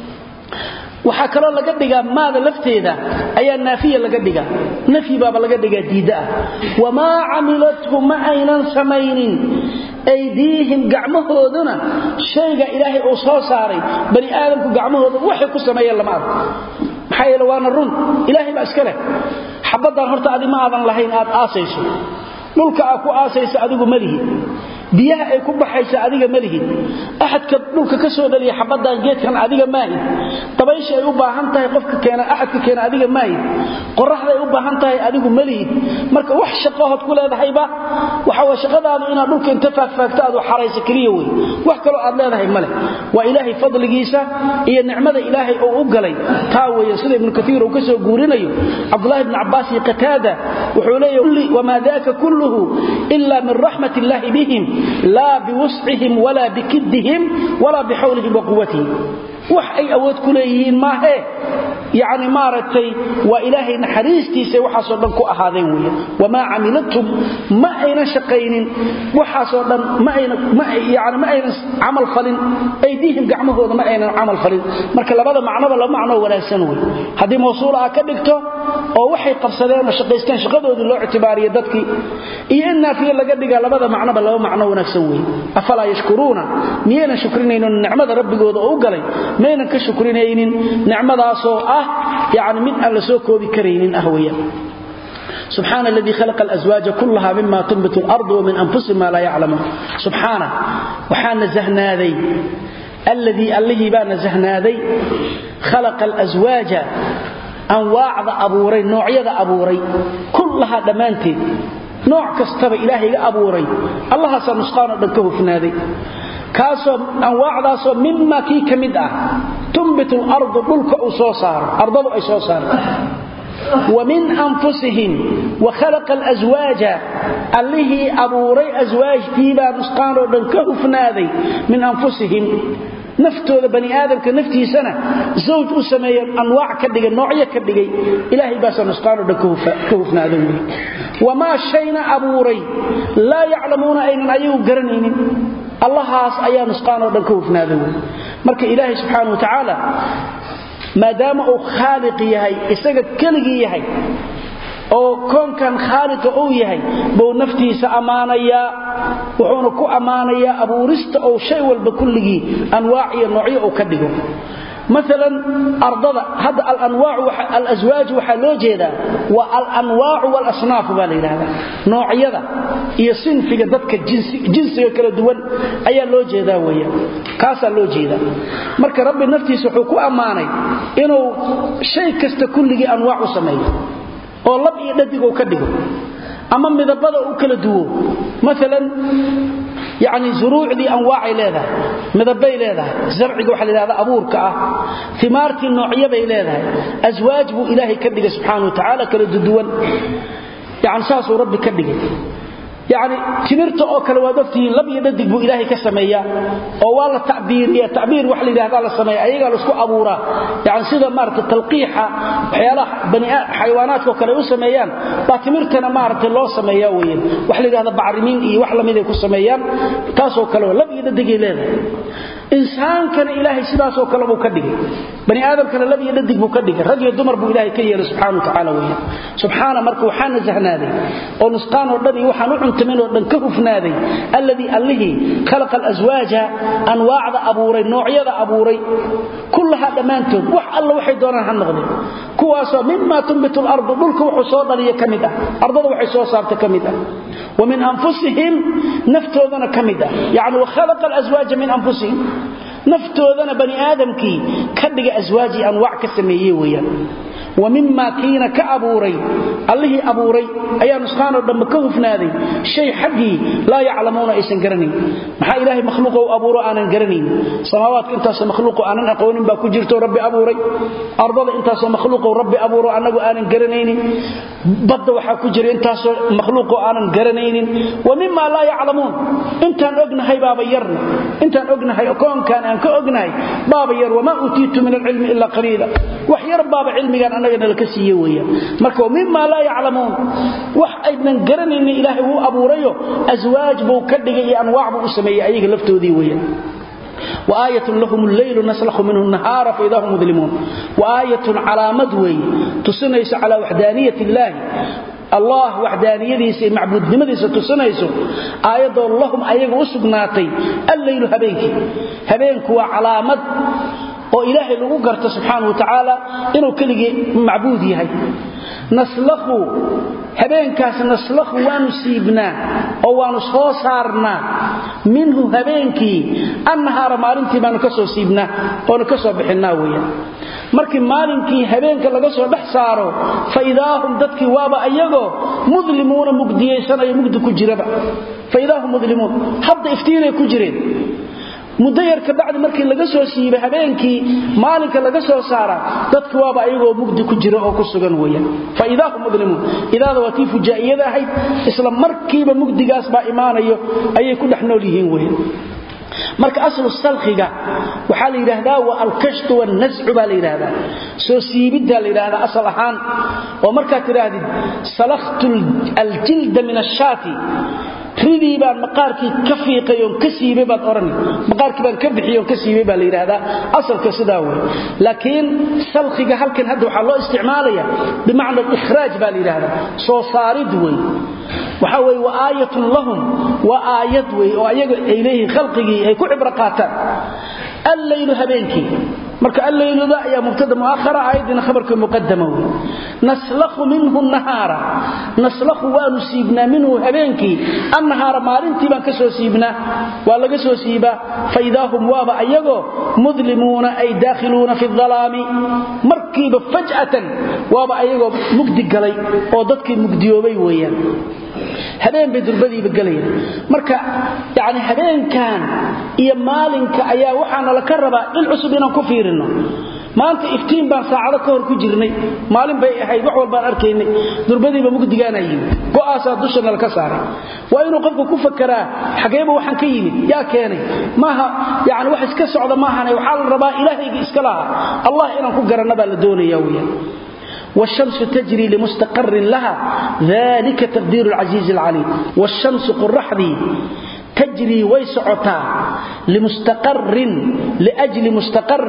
waxaa kaloo laga dhigaa maada lafteeda ayaa naafiya laga dhigaa nafyi baaba laga dhigaa diidda ah wamaa camilathu ma aynan samaynin aydiihim gacmahooduna shayga ilaahay uu soo saaray bani aadamku gacmahooda waxay ku sameeyeen lama arko maxaa yeele waana run ilaahay baa iska leh xabaddan horta adi ma aadan lahayn aad aasayso dhulka aad ku aasaysa adigu malihid biyaha ay ku baxaysa adiga malihid axadka dhulka ka soo dhaliya xabaddan geedkan adiga maahid dabaysha ay u baahan tahay qofka keena axadka keena adiga maahid qoraxda ay u baahan tahay adigu malihid marka wax shaqahood ku leedahayba waxa way shaqadaadu inaad dhulka inta faagfaagto aad xarayso keliya wey wax kaloo aad leedahay male waa ilaahay fadligiisa iyo nicmada ilaahay oo u galay taa weeye sida ibnu kaiir uu ka soo guurinayo cabdulahi bni cabbaas iyo qataada wuxuu leeyahy wamaa daaka kulluhu ila min raxmat illaahi bihim laa biwuscihim walaa bikidihim walaa bixawlihim wa quwatihim wax ay awood ku leeyihiin maahee yani maaragtay waa ilaahay naxariistiisa waxaasoo dhan ku ahaadeen weya wamaa camilatum ma aynan shaqaynin waxaasoo dhan yani ma aynan camal falin aydiihim gacmahooda ma aynan camal falin marka labada macnoba laba macnoo wanaagsan wey haddii mawsuula a ka dhigto oo waxay qabsadeen oo shaqaysteen shaqadoodii loo ictibaariya dadkii iyo in naafiye laga dhiga labada macnoba laba macno wanaagsan wey afalaa yashkuruuna miyaynan shukrinaynin nicmada rabbigooda oo u galay maynan ka shukrinaynin nicmadaasoo ah yani mid aan la soo koobi karaynin ah weya سبحان الذي خلق الأزواج كلها مما تنبت الأرض ومن أنفسهم ما لا يعلمون سبحانه وحان نزهنا ذي الذي اللي بان نزهنا ذي خلق الأزواج أنواع أبوري نوعية أبوري كلها دمانتي nooc kastaba ilaahay ga abuuray allahaasaa nusqaanoo dhan ka hufnaaday kaasoo anwaacdaasoo mima kii ka mid ah tumbit lardu dhulka uu soo saaro ardadu ay soo saarto wa min anfusihim wa khalaqa alswaaja allihii abuuray aswaajtiibaa nusqaanoo dhan ka hufnaaday min anfusihim naftooda bani aadamka naftiisana zawj u sameeya anwaac ka dhigay noocyo ka dhigay ilaahay baasa nusqaanoo dhan ka hufnaada wey wamaa shayna abuuray laa yaclamuuna aynan ayagu garanaynin allahaas ayaa nusqaanoo dhan ka hufnaada wey marka ilaahay subxaana wa tacaala maadaama uu khaaliq yahay isaga keligii yahay oo koonkan khaaliqa uu yahay buu naftiisa ammaanayaa wuxuuna ku ammaanayaa abuurista ou shay walba kulligii anwaac iyo noocyo uu ka dhigo maalan ardada hadda alaswaaj waxaa loo jeedaa waa alanwaacu walasnaafu baa la yidhahdaa noocyada iyo sinfiga dadka jinsiga kala duwan ayaa loo jeedaa weeyaan kaasaa loo jeedaa marka rabbi naftiisa wuxuu ku ammaanay inuu shay kasta kulligii anwaac u sameeyo oo lab iyo dhadig uu ka dhigo ama midabada u kala duwo maalan yani zuruucdii anwaacay leedahay midabay leedahay zarciga waxa la yidhahda abuurka ah imaartii noocyabay leedahay aswaaj buu ilaahay ka dhigay subxaana wa tacaala kala duduwan yani saasuu rabbi ka dhigay yani timirta oo kale waad ogtihiin lab iyo dhadig buu ilaahay ka sameeyaa oo waa la tabiiriya tabiir wax la yidhahda la sameeya ayagaa laisku abuuraa yani sida maarata talqiixa waxyaalaha xayawaanaadkao kale u sameeyaan baa timirtana maarata loo sameeya weyan wax la yidhahda bacrimiin iyo wax lamiday ku sameeyaan taasoo kale lab iyo dhadigay leedahay insaankana ilaahay sidaasoo kale buu ka dhigay bani aadamkana lab iyo dhadig buu ka dhigay rag iyo dumar buu ilaahay ka yeelay subxana wa tacaala weyan subxaana marka waxaa nasahnaaday oo nusqaan oo dhan iyo waxaan u cuntamin oo dhan ka hufnaaday alladii allihii khalaqa alaswaaja anwaacda abuuray noocyada abuuray kullahaa dhammaantood wax alla waxay doonaan ha noqdeen kuwaasoo mima tunbitu lardu dhulka wuxuu soo dhaliya ka mid ah ardada waxay soo saarta ka mid ah wa min anfusihim naftoodana ka mid ah yani wakhalaqa alaswaaja min anfusihim naftoodana bani aadamkii ka dhiga aswaajii anwaac ka sameeye weeyaan wa mimaa kiina ka abuuray allihii abuuray ayaa nusqaanoo dhambe ka hufnaaday shay xaggii laa yaclamuuna aysan garanayn maxaa ilaahay makhluuqo u abuuro aanan garanayn samaawaadka intaasoo makhluuqo aanan aqoonin baa ku jirto rabbi abuuray ardada intaasoo makhluuqo rabbi abuuro annagu aanan garanaynin badda waxaa ku jira intaasoo makhluuqo aanan garanaynin wa mimaa laa yaclamuun intaan ognahay baaba yarna intaan ognahay koonkaan aan ka ognahay baaba yar wamaa uutiitu min alcilmi ilaa qaliila wax yar baaba cilmigaan annagana laka siiye weeyaan marka mima laa yaclamuun wax aynan garanaynin ilaahay wuu abuurayo aswaaj buu ka dhigay iyo anwaac buu u sameeyey ayaga laftoodii weeyaan وآية لهم الليل نسلخ منه النهار فإذا هم مظلمون وآية علامة وي تصنيس على وحدانية الله allah waxdaaniyadiisa iyo macbuudnimadiisa tusinayso aayadoo lahum ayaga u sugnaatay alleylu habeenkii habeenku waa calaamad oo ilaahay lagu garto subxaana wa tacaala inuu keligii macbuud yahay naslakhu habeenkaas naslakhu waanu siibnaa oo waanu soo saarnaa minhu habeenkii annahaara maalintii baanu ka soo siibnaa oonu ka soo bixinnaa weeyaan markii maalinkii habeenka laga soo dhex saaro fa idaahum dadkii waaba ayagoo mudlimuuna mugdiyaysanayo mugdi ku jiraba fa idaahum mudlimuun hadda iftiinay ku jireen muddo yar ka bacdi markii laga soo siibay habeenkii maalinka laga soo saara dadki waaba ayagoo mugdi ku jira oo ku sugan weeyaan fa idaahum mudlimuun idaada waa tii fujaa'iyada ahayd isla markiiba mugdigaas baa imaanayo ayay ku dhex nool yihiin weeyaan marka aslu salkhiga waxaa la yidhaahdaa wa alkashtu wannascu baa la yidhaahdaa soo siibiddaa la yidhaahdaa asal ahaan oo markaad tidhaahdid salakhtu aljilda min ashaati ridii baan maqaarkii ka fiiqay oon ka siibay baad odhani maqaarkii baan ka bixiyey oon ka siibay baa la yidhaahdaa asalka sidaa wey laakiin salkhiga halkan hadda waxaa loo isticmaalaya bimacna alikhraaj baa la yidhaahdaa soo saarid wey waxaa weye wa aayatun lahum waa aayad wey oo ayaga ay leeyihiin khalqigii ay ku cibro qaataan allaylu habeenkii marka allayluda ayaa mubtada muahara aayadiina khabarka muqadama wey naslakhu minhu nahaara naslakhu waanu siibnaa minhu habeenkii annahaara maalintii baan ka soo siibnaa waa laga soo siibaa faidaa hum waaba ayagoo mudlimuuna ay daakhiluuna fi alaami markiiba faj'atan waaba ayagoo mugdi galay oo dadkii mugdiyoobay weeyaan habeen bay durbadiiba gelayaan marka yani habeenkan iyo maalinka ayaa waxaana laka rabaa dhil cusub inaan ku fiirino maanta iftiin baan saacado ka hor ku jirnay maalin bay ahayd wax walbaan arkaynay durbadiiba mugdigaana yimid go'aasaa dushana laka saaray waa inuu qofku ku fakaraa xageeba waxaan ka yimid yaa keenay maaha yani wax iska socda maahane waxaa la rabaa ilaahayga iska lahaa allah inaan ku garanna baa la doonaya weyaan والشمس تجري لمستقر لها ذلك تقدير العزيز العليم والشمس قرحدي تجري ويسعتا لمستقر لأجل مستقر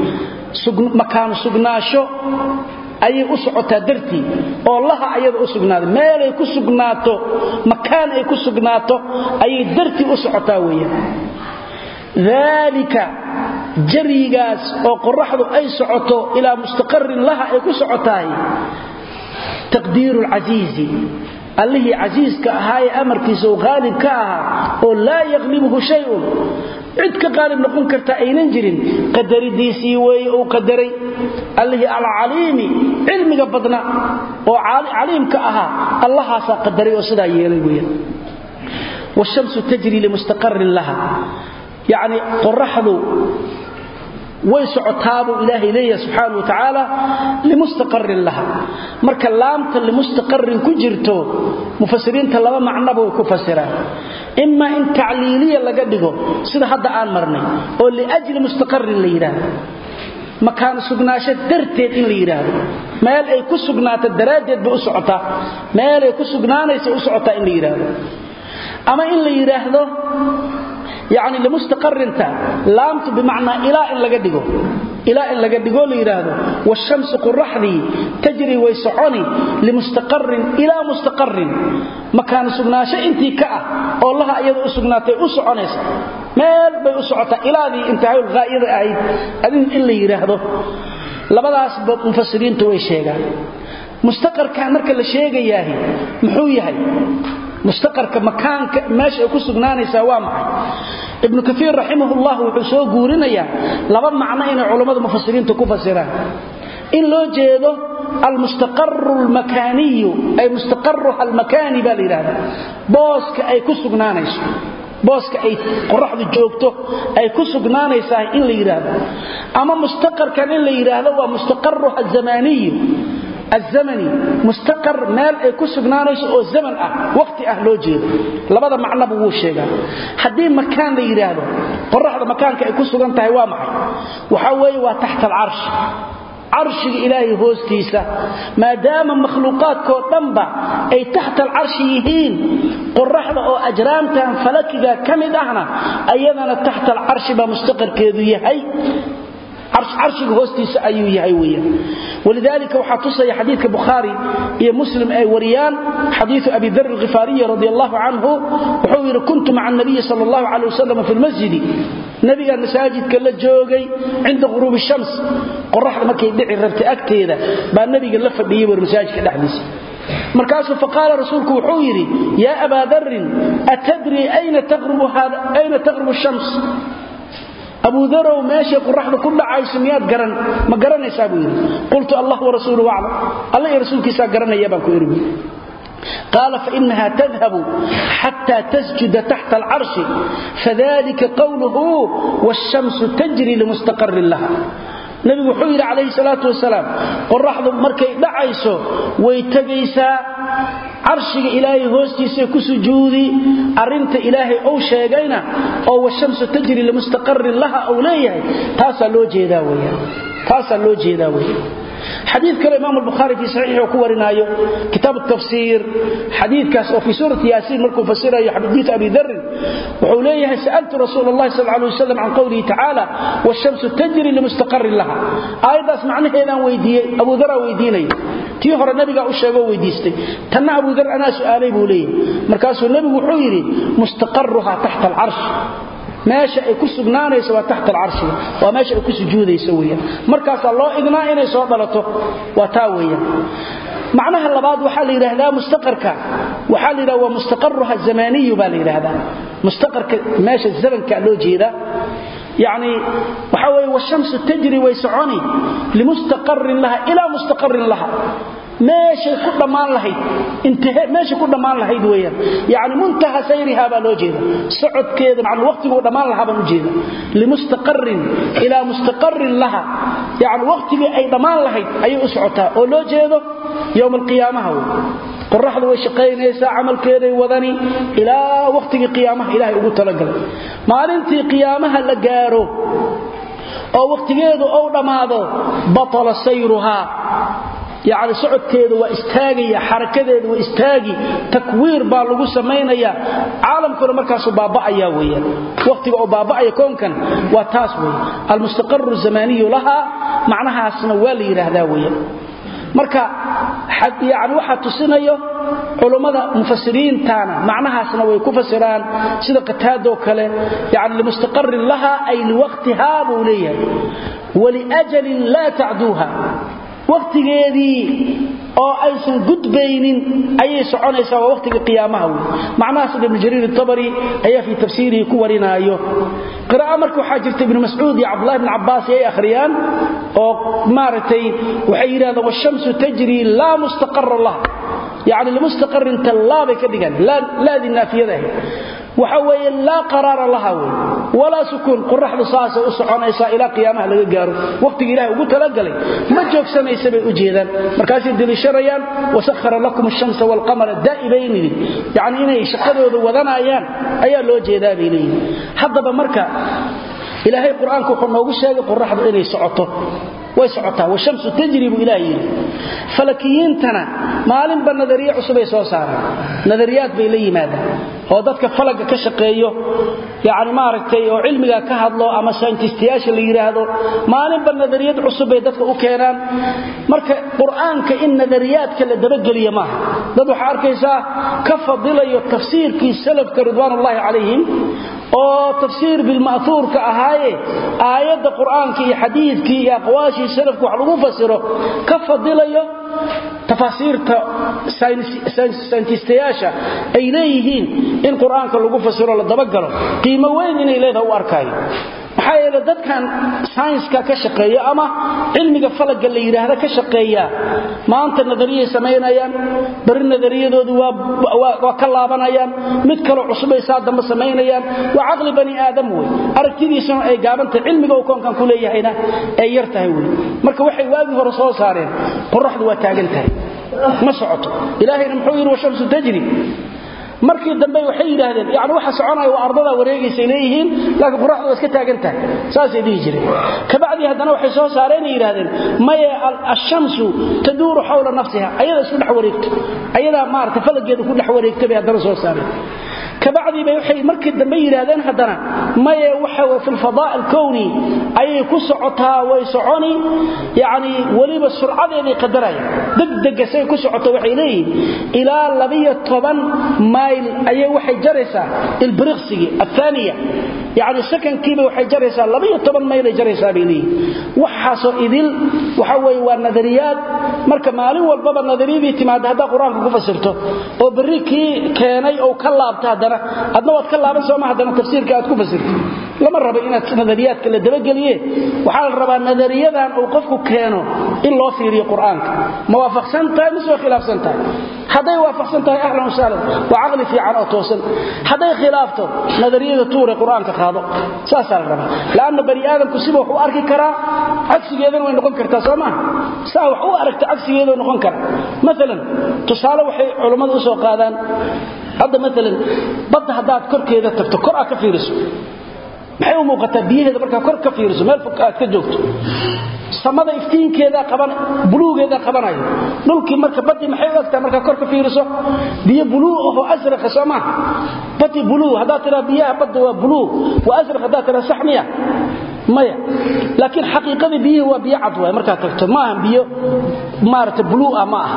مكان سقناشو ayay u socotaa dartii oo laha ayada u sugnaaday meel ay ku sugnaato makaan ay ku sugnaato ayay dartii u socotaa weeyaan daalika jarigaas oo qoraxdu ay socoto ilaa mustaqarin laha ay ku socotahay taqdiiru lcasiizi allihii casiiska ahaa ee amarkiisa uu qaalib ka ahaa oo laa yaqlibuhu shayun cid ka qaalib noqon karta aynan jirin qadaridiisii weeye uu qadaray allihii alcaliimi cilmiga badna oo caliimka ahaa allahaasaa qadaray oo sidaa yeelay weeyaan wshamsu tajri limustaqarin laha yacni qoraxdu way socotaabuu ilaahay leeyahay subxaana wa tacaala limustaqarin laha marka laamta limustaqarin ku jirto mufasiriinta laba macnaba way ku fasiraan imaa in tacliiliya laga dhigo sida hadda aan marnay oo liajli mustaqarin la yidhaahdo makaan sugnaasho darteed in la yidhaahdo meel ay ku sugnaato daraaddeed bay u socotaa meel ay ku sugnaanaysa u socotaa in la yidhaahdo ama in la yidhaahdo yani limustaqarinta laamtu bimacnaa ilaa in laga dhigo ilaa in laga dhigoo la yidhaahdo washamsu quraxdii tajri way soconi limustaqarin ilaa mustaqarin makaan sugnaasho intii ka ah oo laha iyada u sugnaatay u soconaysa meel bay u socotaa ilaadii intahaul haa'ida ahayd adin in la yidhaahdo labadaasba mufasiriintu way sheegaan mustaqarkan marka la sheegayaahi muxuu yahay mustaqarka makaanka meesha ay ku sugnaanaysaa waa maxay ibnu kaiir raximahullah wuxuu soo guurinayaa laba macno inay culammada mufasiriinta ku fasiraan in loo jeedo almustaqaru almakaaniyu ay mustaqaruha almakaani baa la yidhahda booska ay ku sugnaanayso booska ay qoraxdu joogto ay ku sugnaanaysaa in la yidhaahdo ama mustaqarkan in la yidhaahdo waa mustaqaruha azamaaniyu azamani mustaqar meel ay ku sugnaanayso oo zaman ah waqti ah loo jeedo labada macnaba wuu sheegaa haddii makaan la yidhaahdo qoraxda makaanka ay ku sugan tahay waa maxay waxaa weeye waa taxta alcarshi carshiga ilaahay hoostiisa maadaama makhluuqaadkoo dhanba ay taxta alcarshi yihiin qoraxda oo ajraamtan falakiga ka mid ahna ayadana taxta alcarshi baa mustaqarkeedu yahay carshiga hoostiisa ayuu yahay weeyaan walidaalika waxaa tusaya xadiidka bukhaari iyo muslim ay wariyaan xadiidu abi dar alkhifaariyi radi allahu canhu wuxuu yidhi kuntu maca anabiyi sala allahu calay wasalam fi lmasjidi nabigaan masaajidka la joogay cinda ghuruubi shams qoraxda markay dhici rabtay agteeda baa nabiga la fadhiyey war masaajidka dhexdiisa markaasuu faqaala rasuulku wuxuu yidhi yaa abaa darin atadrii ayna taqrubu shams abu darow meeshay qoraxdu ku dhacayso miyaad garan ma garanaysaa buu yidhi qultu allah warasuuluhu aclam alla iyo rasuulkiisaa garanaya baan ku idhi قال فإنها تذهب حتى تسجد تحت العرش فذلك قوله والشمس تجري لمستقر لها nabigu wuxuu yidhi calayhi salaatu wasalaam qoraxdu markay dhacayso way tegaysaa carshiga ilaahay hoostiisa ku sujuudi arinta ilaahay uu sheegayna oo washamsu tajri limustaqarrin laha uu leeyahay taasaa loo jeedaa weeyaan taasaa loo jeedaa weeyaan xadiid kale imaam albukhaari fii saxiixi ku warinaayo kitaab tafsiir xadiidkaas oo fii suurati yaasiin markuu fasirayo xadiid abi darin wuxuu leeyahay sa'altu rasuul allahi sal alay wasalam can qowlihi tacaala washamsu tajri limustaqarin laha aayaddaas macnaheedaan weydiiyey abu daraa weydiinaya tii hore nabigaa u sheegoo weydiistay tanna abu dar anaa su'aalay buu leeyahay markaasuu nebigu wuxuu yidhi mustaqaruha taxta alcarsh meesha ay ku sugnaanayso waa taxta alcarshiga waa meesha ay ku sujuudayso weyaan markaasaa loo idnaa inay soo dhalato waa taa weeyaan macnaha labaad waxaa la yidhaahdaa mustaqarka waxaa la yidhahda waa mustaqaruha zamaniyu baa la yidhaahdaa mustaqarka meesha zamanka loo jeedaa yacni waxaa weeye washamsu tajri way soconi limustaqarin laha ilaa mustaqarin laha meeshay ku dhammaan lahayd intahe meeshay ku dhammaan lahayd weeyaan yacni muntaha sayriha baa loo jeeda socodkeeda macna waqtiguu dhammaan lahaa baan u jeeda limustaqarin ilaa mustaqarin laha yacni waqtigii ay dhammaan lahayd ayay u socotaa oo loo jeedo yowma alqiyaamaha wey qoraxdu way shaqaynaysaa camalkeeday wadani ilaa waqtigii qiyaamaha ilaahay ugu talagalay maalintii qiyaamaha la gaaro oo waqtigeedu ou dhammaado batala sayruhaa yacni socodkeedu waa istaagaya xarakadeedu waa istaagi takwiir baa lagu samaynaya caalamkuna markaasuu baaba'aya weeyaan waqtiga oo baaba'aya koonkan waa taas weeye almustaqaru zamaniyu lahaa macnahaasna waa la yidhaahdaa weeyaan marka yani waxaa tusinayo culummada mufasiriintana macnahaasna way ku fasiraan sida qataadoo kale yani limustaqarin laha ay liwaqtihaa buu leeyahay waliajalin laa tacduuha waqtigeedii oo aysan gudbaynin ayay soconaysaa waa waqtiga qiyaamaha wey macnahaas ibnu jariir itabari ayaa fii tafsiirihi ku warinaayo qira'a marka waxaa jirta ibnu mascuud iyo cabdullahi ibn cabbaas ay akhriyaan oo maaragtay waxay yidhahdeen washamsu tajri laa mustaqara laha yacni limustaqarin tallaabay ka dhigaan laadii naafiyada ahayd waxa weeye laa qaraara laha wey walaa sukuun qoraxdu saasay u soconaysaa ilaa qiyaamaha laga gaaro waqtiga ilahay ugu talagalay ma joogsanaysa bay u jeedaan markaasay deliishanayaan wasahara lakum ashamsa waalqamara daa'ibaynidi yacni inay shaqadooda wadanayaan ayaa loo jeedaa bay leeyihin haddaba marka ilaahay qur-aanku wuxuu noogu sheegay qoraxdu inay socoto way socotaa washamsu tajri buu ilaah yidhi falakiyiintana maalinba nadariye cusubay soo saaraan nadariyaad bay la yimaadaan oo dadka falaga ka shaqeeyo yani maaragtay oo cilmiga ka hadlo ama sayntistayaasha la yidhaahdo maalinba nadariyad cusub bay dadka u keenaan marka qur'aanka in nadariyaadka la dabageliya maaha dad waxaa arkaysaa ka fadilayo tafsiirkii salafka ridwaanullaahi calayhim oo tafsiir bilma'huurka ahaaye aayadda qur'aanka iyo xadiidkii iyo aqwaashii salafka wax lagu fasiro ka fadilayo tafaasiirta sayntistayaasha ay leeyihiin in qur'aanka lagu fasiro la dabagalo qiimo weyn inay leedaha u arkaayo maxaa yeele dadkan saynska ka shaqeeya ama cilmiga falaga la yidhaahda ka shaqeeya maanta nadariyay samaynayaan bari nadariyadoodu waa ka laabanayaan mid kaloo cusubay saa dambe samaynayaan waa caqli bani aadam wey aragtidiisuna ay gaabantahay cilmiga uu koonkan ku leeyahayna ay yar tahay wey marka waxay waagii hore soo saareen qoraxdu waa taagan tahay ma socoto ilaahayna muxuu yidhi washamsu tajri markii dambe waxay yidhaahdeen yani waxa soconaya waa ardadaa wareegaysay leeyihiin laakiin qoraxdu waa iska taagan tahay saasay dhihi jireen kabacdii haddana waxay soo saareen ay yidhahdeen maye ashamsu taduuru xawla nafsiha ayadaa isku dhex wareegto ayadaa maarata falageeda ku dhex wareegta bay haddana soo saareen kabacdii bay waxay markii dambe yidhaahdeen haddana maye waxa way fi lfadaa alkowni ayay ku socotaa way soconi yacni weliba surcadeeday qadaraya degdega say ku socoto waxay leeyihiin ilaa labiyo toban mayl ayay waxay jaraysaa ilbiriqsigii athaaniya yacni sakankiiba waxay jaraysaa labiyo toban maylay jaraysaa bay leeyihiin waxaasoo idil waxa weeye waa nadariyaad marka maalin walbaba nadariyadii timaada haddaa qur-aanka ku fasirto oo berri kii keenay oo ka laabta haddana adna waad ka laaban sooma haddana tafsiirka aad ku fasirto lama rabo inaad nadariyaadka la dabageliye waxaa la rabaa nadariyadan uu qofku keeno in loo fiiriyo qur-aanka ma waafaqsan tahay mise waa khilaafsan tahay hadday waafaqsan tahay ahlan wasahlan waa caqli fiican oo toosan hadday khilaafto nadariyada tuure qur-aanka qaado saasaa la rabaa laanna bani aadamku siba wax u arki karaa cagsigeedana way noqon kartaa soo maaha saa wax u aragta cagsigeeda noqon kara maalan tusaale waxay culummadu usoo qaadaan hadda maalan badda haddaad korkeeda tagto kor aad ka fiiriso maxay u muuqataa biyaheeda markaa kor ka fiiriso meel fog aad ka joogto samada iftiinkeeda qaban buluugeeda qabanayo dhulkii marka badi maxay u egtaa markaa kor ka fiiriso biyo buluu ahoo asraqa soo maaha badi buluu haddaad tiraa biyaha badda waa buluu waa asraq haddaad tiraa saxmiya maya laakiin xaqiiqadii biyihii waa biyo cad waay markaad tagto maaha biyo maarata buluu ah ma aha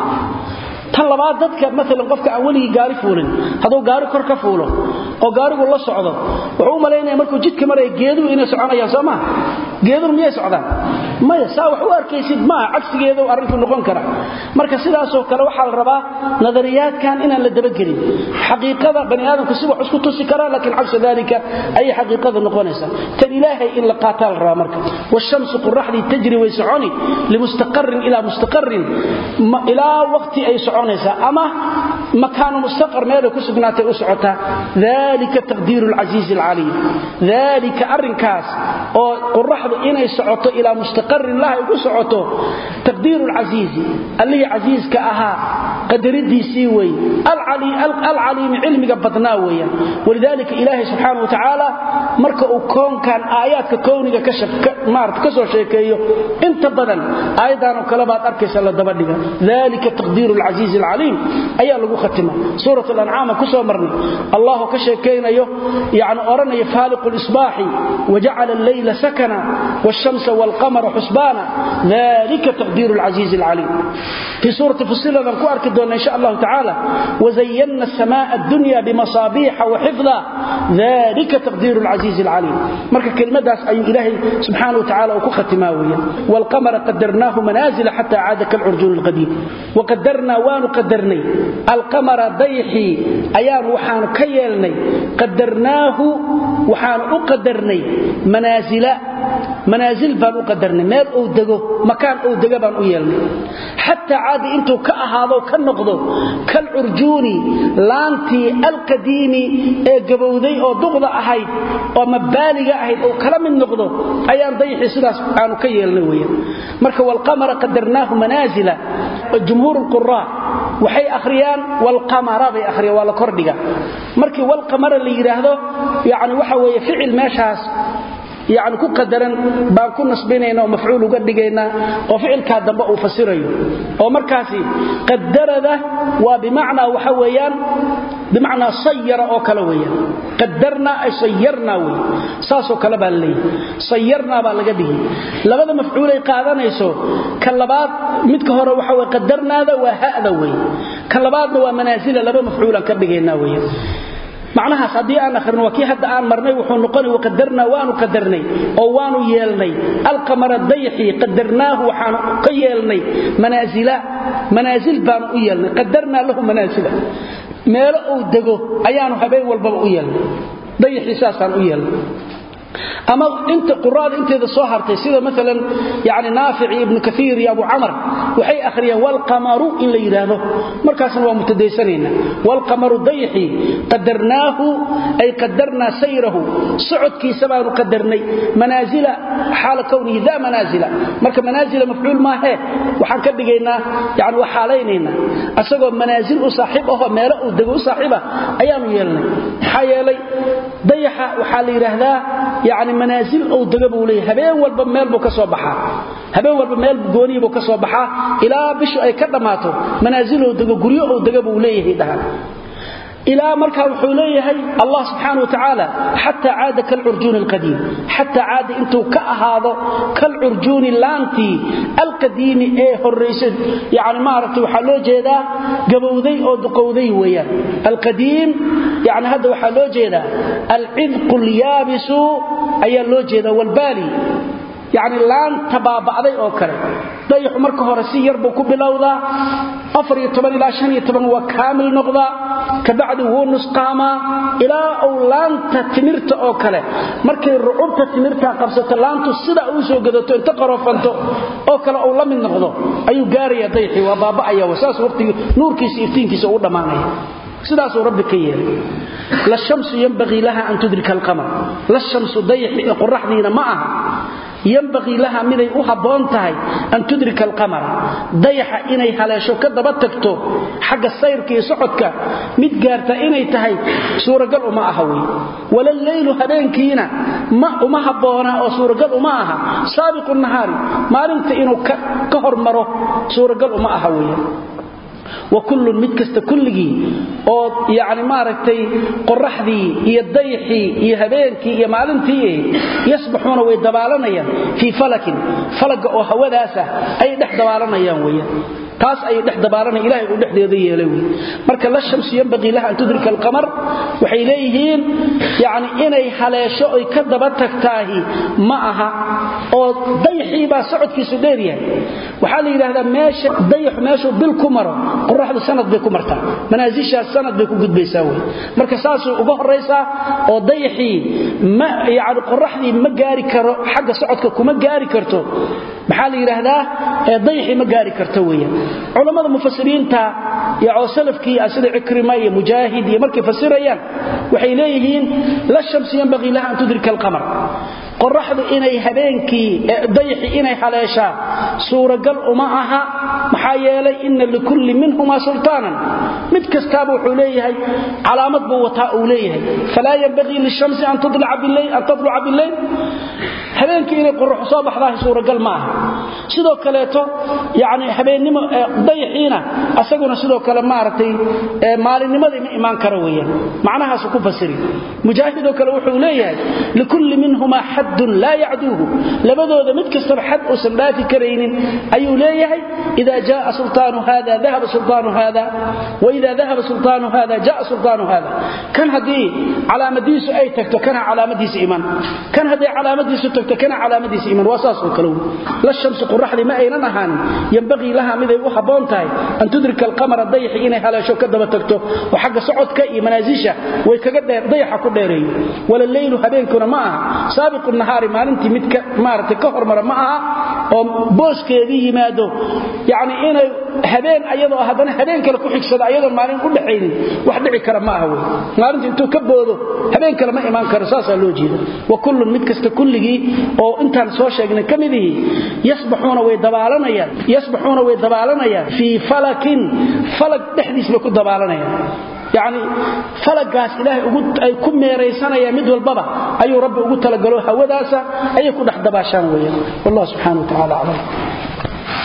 tan labaad dadka maalan qofka aan weligii gaari fuulin hadduu gaari kor ka fuulo oo gaarigu la socdo wuxuu u malaynaya markuu jidka maraya geeduhu inay soconayaan soo maa geeduhu miyay socdaan maya saa wax u arkaysid maaha cagsigeedu arrinku noqon kara marka sidaasoo kale waxaa la rabaa nadariyaadkan inaan la dabagelin xaqiiqada bani aadamku si wax isku tusi karaa laakiin cagsa dalika ayay xaqiiqada noqonaysaa tan ilaahay in la qaataa la rabaa marka washamsu qoraxdii tajri way soconi limustaqarin ilaa mustaqarin ilaa waqti ay soconaysaa ama makaanu mustaqar meelay ku sugnaatay u socotaa dalika taqdiiru lcasiizi alcaliim dalika arrinkaas oo qoraxdu inay socoto ilaa mustaqarin laha ay ku socoto taqdiiru lcasiizi allihii casiiska ahaa qadaridiisii wey alcaliimi cilmiga badnaa weeyaan walidaalika ilaahay subxaana wa tacaala marka uu koonkan aayaadka kowniga maarata ka soo sheekeeyo inta badan aayaddan oo kale baad arkaysa la dabadhiga dalika taqdiiru lcasiizi alcaliim ayaa lagu khatima suurat alancaama ku soo marnay allahu ka sheekaynayo yani odhanaya faaliqu lisbaaxi wajacala alleyla sakana wshamsa wlqamara xusbaana dalika taqdiiru lcasiizi alcaliim fii suurati fusiladan ku arki doonna insha allahu tacaala wazayana samaaa addunya bimasaabiixa waxifda dalika taqdiiru lcasiizi alcaliim marka kelimadaas ayuu ilaahay subxaana wa tacala uu ku khatimaa weeyaan wlqamara qadarnaahu manaazila xata caada kalcurjuun lqadiim waqadarnaa waanu qadarnay alqamara dayxii ayaanu waxaanu ka yeelnay qadarnaahu waxaanu u qadarnay manaasila manaasil baan u qadarnay meel uu dego makaan uu dega baan u yeelnay xataa caadi intuu ka ahaado ka noqdo kalcurjuuni laantii alqadiimi ee gabowday oo duqda ahayd oo mabaaliga ahayd oo kala mid noqdo ayaan dayxii sidaas aanu ka yeelnay weyan marka walqamara qadarnaahu manaasila jumhuur lquraa waxay akhriyaan walqamara bay akhriyaan waa la kordhiga markii walqamara la yidhaahdo yani waxa weeye ficil meeshaas yani ku qadaran baan ku nasbinayna oo mafcuul uga dhigaynaa oo ficilkaa dambe uu fasirayo oo markaasi qadarada waa bimacnaa waxa weeyaan bimacnaa sayara oo kale weeyaan qadarnaa ay sayarnaa wey saasoo kale baa laleeyahay sayarnaa baa laga dhigi labada mafcuulay qaadanayso ka labaad midka hore waxa weye qadarnaada waa ha'da wey ka labaadna waa manaasila laba mafcuulaan ka dhigaynaa weeyaan macnahaas haddii aan ahrino waa kii hadda aan marnay wuxuu noqona waqadarnaa waanu qadarnay oo waanu yeelnay alqamara dayxi qadarnaahu waxaanu ka yeelnay manaasila manaasil baanu u yeelnay qadarnaa lahu manaasila meelo uu dego ayaanu habeen walbaba u yeelnay dayxii saasaan u yeelnay ama inta quraada inteeda soo hartay sida maalan yani naafici ibnu kaiir iyo abu camar waxay akhriyeen walqamaru in la yidhaahdo markaasna waa mutadaysanayna walqamaru dayxi qadarnaahu ay qadarnaa sayrahu socodkiisa baanu qadarnay manaasila xaala kownihi da manaasila marka manaasila mafcuul maahee waxaan ka dhigaynaa yani waa xaalaynaynaa asagoo manaasil u saaxiib ahoo meelo uu dego u saaxiiba ayaanu yeelnay maxaa yeelay dayaxa waxaa la yidhaahdaa yani manaasil ou dega buu leeyahy habeen walba meel buu ka soo baxaa habeen walba meel gooniyi buu ka soo baxaa ilaa bishu ay ka dhammaato manaasilou dego guryo ou dega buu leeyahay dhahan ilaa markaa wuxuu leeyahay allah subxaana wa tacaala xataa caada kalcurjuuni alqadiim xataa caada intuu ka ahaado kalcurjuuni laantii alqadiimi ee horraysa yani maaragta waxaa loo jeedaa gabowday oo duqowday weeyaan alqadiim yani hadda waxaa loo jeedaa alcidqu alyaabisu ayaa loo jeedaa walbaali yani laanta baaba'day oo kale dayaxu marka hore si yar buu ku bilowdaa ilaa waa kaamil noqdaa kabacdi wuu nusqaamaa ilaa uu laanta timirta oo kale markay rucubta timirta qabsato laantu sida uu soo gadato inta qarofanto oo kale uu la mid noqdo ayuu gaaraya dayxi waa baaba'aya wasaas waqtigii nuurkiisa iftiinkiisa uu dhammaanaya sidaasuu rabbi ka yeelay la shamsu yanbagii laha an tudrika alqamar la shamsu dayxi qoraxdiina ma aha yanbagii laha miday u habboon tahay an tudrika alqamara dayaxa inay haleesho ka daba tagto xagga sayrka iyo socodka mid gaarta inay tahay suuragal uma aha wey walaleylu habeenkiina ma uma habboona oo suuragal uma aha saabiqu nahaari maalinta inuu ka hormaro suuragal uma aha weya wakullun mid kasta kulligii oo yani maaragtay qoraxdii iyo dayxii iyo habeenkii iyo maalintii yasbaxuuna way dabaalanayaan fii falakin falaga oo hawadaasah ayay dhex dabaalanayaan weyan taas ayay dhex dabaalanaya ilahay uu dhexdeeda yeelay wey marka la shamsu yanbagii laha an tudrika alqamar waxay leeyihiin yani inay haleesho oy ka daba tagtaahi ma aha oo dayxii baa socodkiisu dheer yahay waxaa la yidhaahdaa meesha dayaxu meeshuu bil ku maro qoraxdu sanad bay ku martaa manaasishaas sanad bay ku gudbaysaa wey marka saasuu uga horaysaa oo dayaxii ma yani qoraxdii ma gaari karo xagga socodka kuma gaari karto maxaa la yidhaahdaa dayaxii ma gaari karto weeyaan culammada mufasiriinta oo salafkii ah sida cikrima iyo mujaahid iyo markay fasirayaan waxay leeyihiin la shamsu yanbagii laha an tudrika alqamar qoraxdu inay habeenkii dayaxi inay haleeshaa suuragal uma aha maxaa yeelay ina likulli minhumaa sultaanan mid kastaaba wuxuu leeyahay calaamad buu wataa uu leeyahay falaa yanbagii lishamsi an tadluca bileyl habeenkii inay qoraxu soo baxdaah suuragal ma aha sidoo kaleeto yani habeennimo dayaxiina asaguna sidoo kale maaragtay maalinnimadii ma imaan karo weeyaan macnahaasu ku fasiri mujaahidoo kale wuxuu leeyahay likulli minhumaa xaddun laa yacduuhu labadooda mid kastaba xad uusan dhaafi karaynin ayuu leeyahay ida jaaa sultaanu hada dahaba sultaanu hada waida dahaba sultaanu hada jaa sultaanu hada kan haddii calaamadiisu ay tagto kana calaamadiisa iman kan hadday calaamadiisu tagto kana calaamadiisa iman waa saasoo kale la shamsu qoraxdii ma aynan ahaanin yambaqii laha miday u habboon tahay an tudrika alqamara dayaxi inay haleesho ka daba tagto oo xagga socodka iyo manaasisha way kaga dayaxa ku dheereeyo walaleylu habeenkuna ma aha saabiqu nahaari maalintii mid maaragtay ka hormara ma aha oo booskeedii yimaado yacni inay habeen ayadoo haddana habeen kale ku xigsado ayadoon maalin u dhaxaynin wax dhici kara ma aha wey maalinta intuu ka boodo habeen kale ma imaan karo saasaa loo jeeda wa kullun mid kasta kulligii oo intaan soo sheegnay ka midihii yasbaxuuna way dabaalanayaan yasbaxuuna way dabaalanayaan fii falakin falag dhexdiis bay ku dabaalanayaan yacni falagaas ilaahay ay ku meeraysanayaan mid walbaba ayuu rabbi ugu talagalo hawadaasa ayay ku dhex dabaashaan weeyaan wallah subxana wa tacala aclam